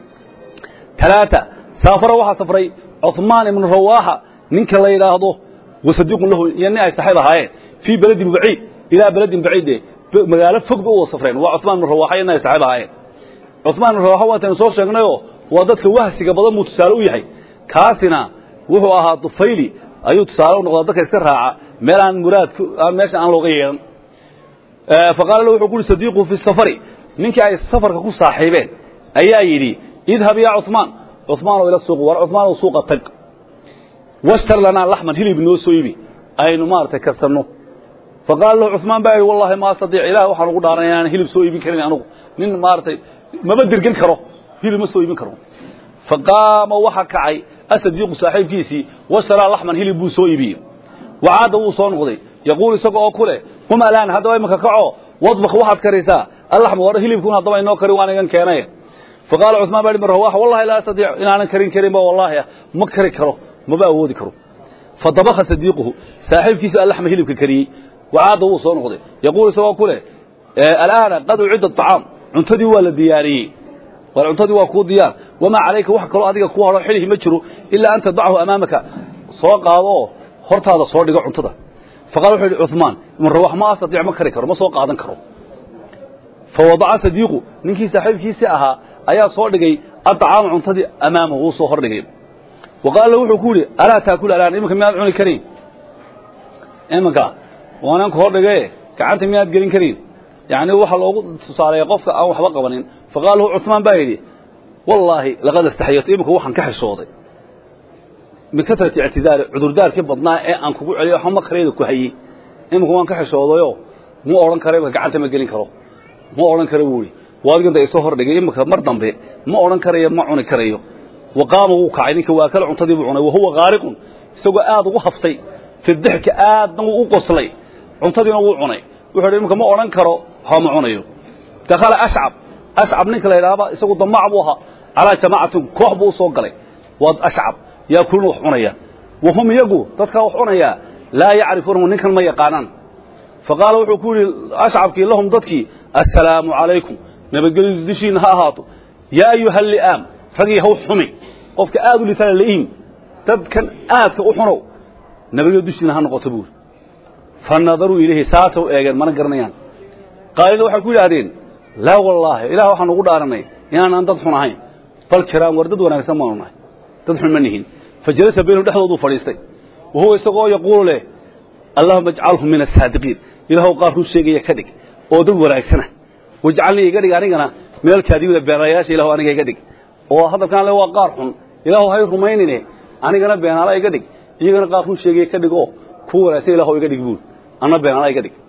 talaata saafara waxaa safray cuثmaan ibnu rawaaxa ninka la yidhaahdo wasadiiqun lahu iyo nin ay saxiib ahaayeen fii beledin baciid ilaa beledin baciide magaalo fog ba u wada safreen waa cuثmaan ibnu rawaxa iyo nin ay saxiib ahaayeen cuثmaan ibnu rawaxa waataynu soo sheegnayoo waa dadka wahsiga badan buu tusaale u yahay kaasina wuxuu ahaa dufayli ayuu tusaale u noqdaa dadka iska raaca meel aan muraad meesha aan looga yeehan faqaala lahu wuxuu ku uhi sadiiqu fi safari ninkii ay safarka ku saaxiibeen ayaa yidhi idhab yaa cuثmaan cuثmaanow ila suuq war cuثmaanow suuqa tag washtar lanaa laxman hilib noo soo ibi aynu maaragtay karsanno faqaala lahu cuثmaan baa yidhi wallahi ma astadiic ilaah waxaan ugu dhaaranay inaan hilib soo iibin karin anugu nin maaragtay maba dirgan karo hilib ma soo iibin karo faqaama waxa kacay asadiiqu saaxiibkiisii washaraa laxman hilib buu soo iibiyey wacaadda wuu soo noqday yaquul isaga oo ku leh qum alaan haddaba imaka kaco wadbak waxaad karaysaa allaxma war hilibkun haddaba inoo karin waan igan keenay faqaala cuثmaan baa hi rawaxa wallahi laa astadiic inaanan karin karinba wallaahi ma kari karo maba awoodi karo fadabakha sadiiquhu saaxiibkiisa allaxma hilibka kariyey wacaadda wuu soo noqday yaquul isagoo ku leh alaana qad ucidda aطacaam cuntadii waa la diyaariyey war cuntadii waa kuu diyaar wamaa calayka wax kaloo adiga kuu hadho xilihi ma jiro ilaa an tadachu amaamaka soo qaado oo hortaada soo dhigo cuntada faqala wuxuu yidhi cuثmaan ibn rawax ma astadiic ma kari karo ma soo qaadan karo fawadaca sadiiqu ninkii saaxiibkiisii ahaa ayaa soo dhigay aطacaama cuntadii amaamahu wuu soo hordhigay wa qaala lahu wuxuu ku yidhi alaa taakul alaan iminka miyaad cuni karayn iminka waanaan ku hordhigae gacanta miyaad gelin karayn yacni waxa loogu tusaaleeya qofka aan waxba qabanin faqaala lahu cuثmaan baa yidhi wallaahi laqad astaxyatu iminka waxaan ka xishooday min katrati ictidaari cudurdaarkii badnaa ee aan kugu celiyo waxba makarayda ku hayey iminka waan ka xishoodayo ma odhan kara imika gacanta ma gelin karo ma odhan kara buu ihi waadiganta isoo hordhigay iminka mar dambe ma odhan karayo ma cuni karayo wa qaama wuu kacay ninka waa kale cuntadii buu cunay wahuwa qaariqun isagoo aad ugu haftay fi dixka aadna wuu u qoslay cuntadiina wuu cunay wuxuu hi iminka ma odhan karo waxba ma cunayo dakhala ashcab ashcab ninka la yidhaahba isagu damaac buu ahaa calaa jamaacatin koox buu u soo galay waa ashcab yaakuluuna wax cunaya wa hum iyagu dadkaa wax cunayaa laa yacrifuunahu ninkan ma yaqaanaan faqaala wuxuu ku yidhi ashcabkii lahum dadkii assalaamu calaykum nabadgelyadu dishiina ha ahaato yaa ayuha li'aam ragii haw xumi qofka aad u litana la'iim dadkan aadka u xunow nabadyo dushiina ha noqoto buuri fa nadaruu ilayhi saasa u eegeen mana garanayaan qaalina waxay ku yidhaahdeen laa wallaahi ilaah waxaan ugu dhaaranay inaanaan dad xun ahayn bal kiraam war dad wanaagsan baanu nahay dad xun ma nihin fa jalasa baynahum dhexdooduu fadhiistay wa huwa isagoo yaquulu leh allahuma ajcalhum min asaadiqiin ilaahu qaar run sheegaya ka dhig oo dad wanaagsana wajcalnii iga dhig anigana meel kaadibida beenaalayaasha ilahu aniga iga dhig oo hadalkaan le waa qaar xun ilaahu hay rumaynine anigana beenaala iga dhig iyagana qaar run sheegaya ka dhig oo ku wanaagsan ilahu iga dhig buuri anna beenaala iga dhig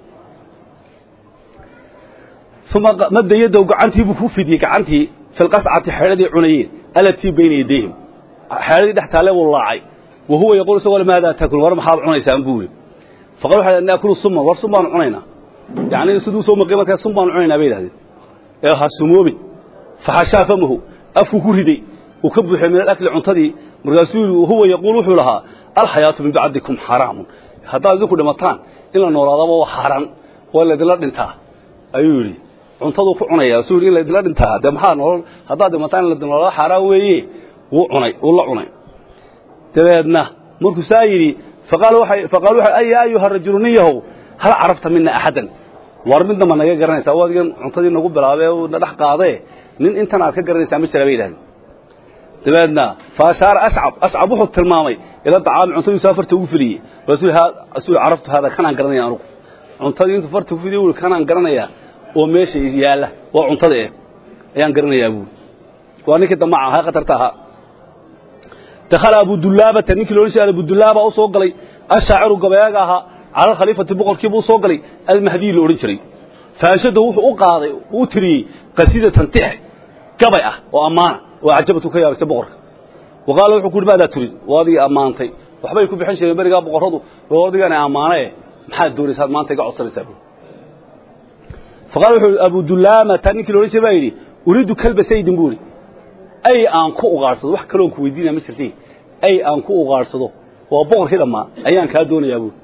uma madda yadow gacantii buu ku fidiyey gacantii fi lqascati xeedhadii cunayeen alatii bayna yadayhim xeedhadii dhex taalle buu laacay wa huwa yaquul isagoo maadaa taakul war maxaad cunaysaan buuri faqal waxay naakulu suma war sun baanu cunaynaa yacni siduu soo maqay markaa sun baanu cunaynaa bay yidhahdeen ee ha sumoobin faxashaa famahu afku ku riday uu ka buuxay min alakli cuntadii markaasuu yidhi huwa yaquul wuxuu lahaa alxayaatu min bacdikum xaraamun haddaad idinku dhimataan in la noolaadaba waa xaaraan waa laydinla dhintaa ayuu yidhi cuntaduu ku cunaya suu yidhi in laydinla dhintaa dee maxaa nolol haddaad dhimataan in laydin noolada xaaraan weeye wuu cunay wuu la cunay dabeedna markuu saa yidhi faqaalu waxay faqaalu waxay ay ayuha rajulu nin yahow hal carafta mina axadan war midna ma naga garanaysaa waa adigan cuntadii nagu bilaabay oo na dhex qaadee nin intan aad ka garanaysaa ma jira bay yidhahdeen dabeedna fa ashaara ashcab ashcab wuxuu tilmaamay ila dacaami cuntadiisu farta ugu filiyey rasuul rasuul caraftu hada kanaan garanaya anugu cuntadii intuu farta ku filiyey wuu kanaan garanayaa oo meesha yaalla waa cuntada eh ayaan garanayaa buuri waa ninkii damaca ahaa khatarta ahaa dakhala abu dullaabata ninkii loodhan jiray abu dullaaba u soo galay ashaaciru gabayaaga ahaa cala alkhaliifati boqorkiiba u soo galay almahdiyi la odhan jiray faanshada wuxuu u qaaday u tiriyey qasiidatan tix gabay ah oo ammaana oo cajabatu ka yaabistay boqorka wa qaala wuxuu ku yidhi maadaa turid waa adigii ammaantay waxbay ku bixin jireen berigaa boqorradu oo adigana ammaane eh maxaad doonaysaad maanta iga codsanaysaa buuri faqaala wuxuu abu dullaamata ninkii la odhan jiray baa yidhi uriidu kalba saydin buuri ay aan ku ugaadhsado wax kaloon ku weydiinaya ma jirtay ay aan ku ugaadhsado waa boqorkii dhammaa ayaan kaa doonayaa buuri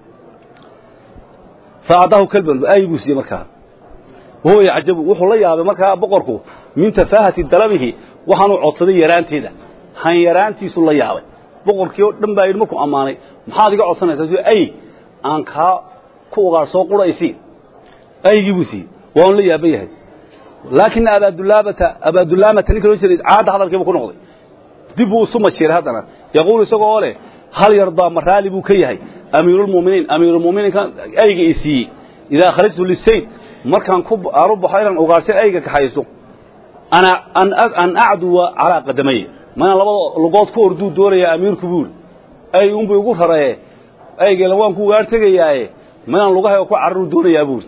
fa acdaahu kalban ay buu siiyey markaa wahuwa yacjabu wuxuu la yaabay markaa boqorku min tafaahati dalabihi waxaanuu codsaday yaraanteeda han yaraantiisuu la yaabay boqorkii oo dhan baa yidhi markuu ammaanay maxaad iga codsanaysaa si ay aan kaa ku ugaadhsoo quraysi aygii buu siiyey waanu la yaaban yahay laakina abaadulaabata abaadulaamata ninka loo jiray caadda hadalkiiba ku noqday dib buu isu mashiiray haddana yaquulu isagoo oo leh hal yardaa ma raali buu ka yahay amiiruulmu'miniin amiiruulmu'miniinka ayga i siiyey idaa kharajtu lisayd markaan ku aanu baxo inaan ugaarhsay ayga kaxaysto ana an acduwa calaa qadamay manaan labada lugood ku orduu doonayaa amiirku buuri ay unbu igu raree aygela waan ku ugaar tegayaaye manaan lugahay ku cararuu doonayaa buuri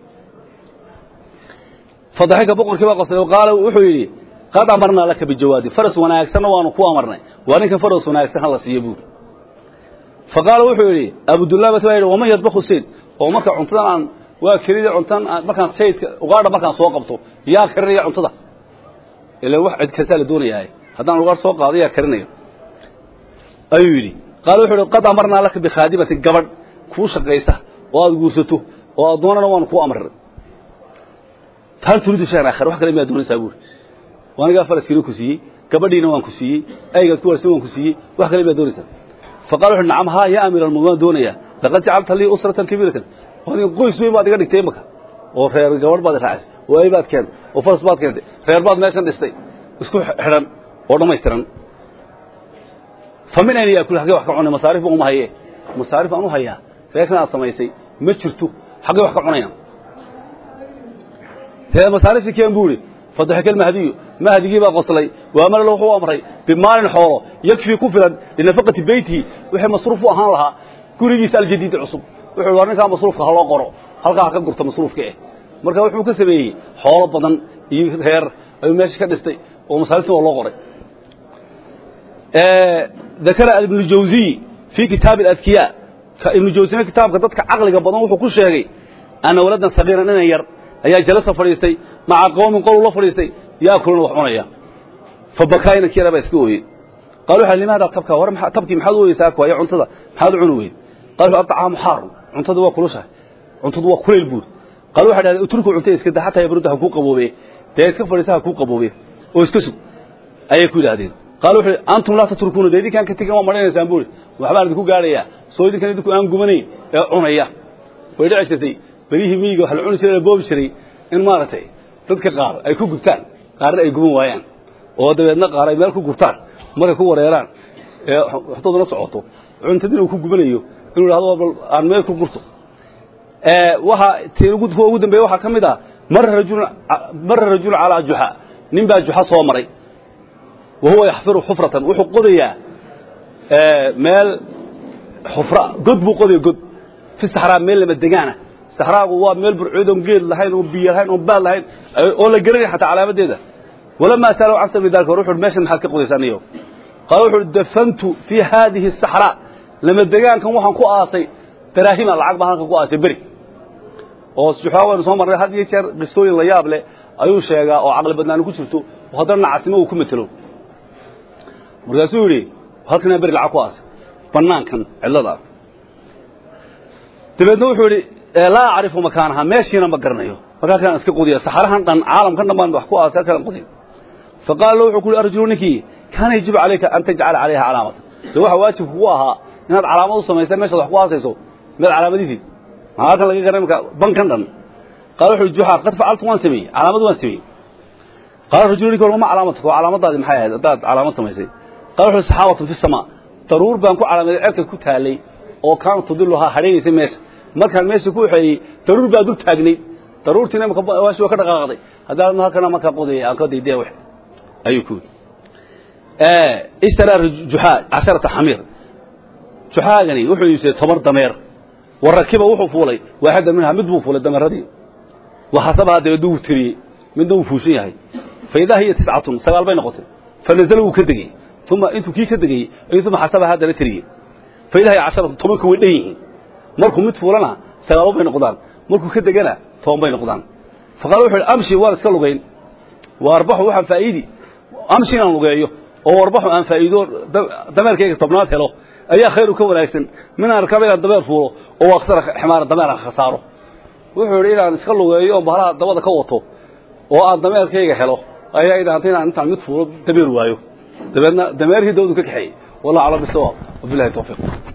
fadaxika boqorkii baa qosay oo qaala wuxuu yidhi qad amarnaa laka bijawaadi faras wanaagsanna waanu ku amarnay waa ninka faras wanaagsan ha la siiyo buuri fa qaala wuxuu yidhi abudullaabat baa yidhi waman yadbaku sayd oo marka cuntadan aan waa kelida cuntan markaan saydka ugaadha markaan soo qabto yaa karinaya cuntada ila wax cid kastaa la doonayaa haddaan ugaadh soo qaado yaa karinayo ayuu yidhi qaala wuxuu yidhi qad amarnaa laka bikhaadimati gabadh kuu shaqaysa oo aad guursato oo addoonana waanu kuu amray hal turiidu shayan aakhar wax kale miyaad doonaysaa buuri waanigaa faraskiina ku siiyey gabadhiina waan ku siiyey aygaad ku warsan waan ku siiyey wax kale miyaad doonaysaa faqala wuxu nacam haa yaa amiir almu'miniin waan doonayaa laqad jacalta lii usratan kabiiratan adiga qoys weyn baad iga dhigtay imaka oo reer gabadh baad raacisay oo ay baad keentay oo faras baad keentay reer baad meeshan dhistay isku xidhan oo dhammaystiran fa min ayna yaakul xaggee wax ka cunay masaarif baan uma haye masaarif aan u hayaa reerkan aad samaysay ma jirto xaggee wax ka cunayaan dee masaariftii keen buu idhi fadaxika almahdiyu mahdigii baa qoslay waamala wuxuu amray bimaalin xoolo yakfii ku filan linafaqati beytihi wixii masruuf u ahaan lahaa gurigiisa aljadiidi cusub wuxuu war ninkaa masruufka ha loo qoro halkaa ha ka gurta masruufka eh marka wuxuu ka sameeyey xoolo badan iyo reer ayuu meesha ka dhistay oo masaariftii waa loo qoray dakara ibnu jawziy fii kitaabi aladkiyaa ibnu jawzina kitaabka dadka caqliga badan wuxuu ku sheegay ana waladan sagiiran inan yar ayaa jalasa fadhiistay maca qowmin qoluu la fadhiistay yaakuluna wax cunaya fa bakaa inankii yaraa baa iska ooyey qaal waxa limaada tabka war tabkii maxaad u ooyeysaa kuwaya cuntada maxaad u cuni weyd qaal wuxuu atacaamu xaarun cuntada waa kulushahay cuntadu waa kuleyl buur qaal waxay dhahdeen uturku cuntada iska daa xataa yabrudda ha kuu qaboobe dee iska fadhiisa ha kuu qaboobe oo iska sug ayay ku yidhaahdeen qaala wuxuu antum laa tatrukuuna dee idinkaan ka tegan waa marhanaysaan buuri waxbaan idinku gaadhayaa soo idinkan idinku aan gubanayn ee cunaya way dhici jirtay berihii miyiga waxa la cuni jiray la boobi jiray in maaragtay dadka qaar ay ku gubtaan qaarna ay guban waayaan oo dabeedna qaar ay meel ku gubtaan markay ku wareeraan ee waxtooduna socoto cuntadina uu ku gubanayo inuu idhahdo bal aan meel ku gurto waxa tii ugu kuwa ugu dambeeya waxaa ka mid ah marra rajulun marra rajulun calaa juxa nin baa juxa soo maray wa huwa yaxfiru xufratan wuxuu qodayaa meel xufra god buu qodaya god fi saxraa meel lama degaana saxraagu waa meel burcood oon geed lahayn oon biyo lahayn oon baad lahayn oo la garanaya xataa calaamadeeda walamaa sa'alahu can sabi dalika wuxu uhi meeshan maxaad ka qodaysaa niyo qaala wuxu uhi dafantu fii haadihi asaxraa lama degaankan waxaan ku aasay daraahima lacag baan halkan ku aasay beri oo juxaa waynu soo marnay had iyo jeer qisooyin la yaab leh ayuu sheegaa oo caqli badnaani ku jirto oo haddana nacasnimo uu ku matelo markaasuu yidhi halkanaa beri lacag ku aasay bannaankan cidlada ah dabeedna wuxuu yidhi laa acrifu makaanaha meeshiina ma garanayo marka halkaan iska qudiya saxarahan dhan caalamkan dhan baan wax ku aasay halkaan qudiya faqaala lahu wuxuu ku yidhi arjulu ninkii kaana yajibu calayka an tajcala calayha calaamatan de waxa waajib kugu ahaa inaad calaamad u samaysa meeshaad wax ku aasayso meel calaamadihiid maxaa halkan laga garanay marka bankan dhan qaala wuxuu yidhi juxa qad facaltu waan sameeyey calaamad waan sameeyey qaala rajulu ninki walma calaamatuka oo calaamadaadi maxay ahayd haddaad calaamad samaysay qaala wuxuu saxaabatun fi samaa daruur baan ku calaamaday cerka ku taalay oo kaana tudiluhaa hadhaynaysay meesha markaan meesha ku waxeeyey daruur baa dul taagnayd daruurtiina imaka waashi waa ka dhaqaaqday haddaan halkana markaa qodayay aan ka daydaya wax ayuu ku yidhi ishtaraa juxaa casharata xamiir juxaagani wuxuu iibsaday toban dameer wa rakiba wuxuu fuulay waaxida minhaa mid buu fuulay dameeradii waxasabahaa dabeedna wuu tiriyey midna wuu fuushan yahay fa idaa hiya tiscatun sagaal bay noqotay fa nazala wuu ka degey uma intuu kii ka degeyey ayuu uma xasabaha haddana tiriyey fa idaa hiya casharatun tobanka way dhan yihiin markuu mid fuulana sagaalo bay noqdaan markuu ka degana toban bay noqdaan fa qaala wuxu uhi amshi waan iska lugayn wa arbaxu waxaan faa'iidi amshi inaan lugeeyo oo warbaxu aan faa'iido dameerkayga tobnaad helo ayaa khayru ka wanaagsan minaan arkaba inaan dameer fuulo oo aksara ximaara dameer aan khasaaro wuxuu yidhi inaan iska lugeeyo oo bahalaha dabada ka wato oo aan dameerkayga helo ayaa idhaantay inaan intaan mid fuulo dameer waayo dabeedna dameerkii dawadu ka kaxeeyey wallahu aclam bisawaab wabilahi tawfiiq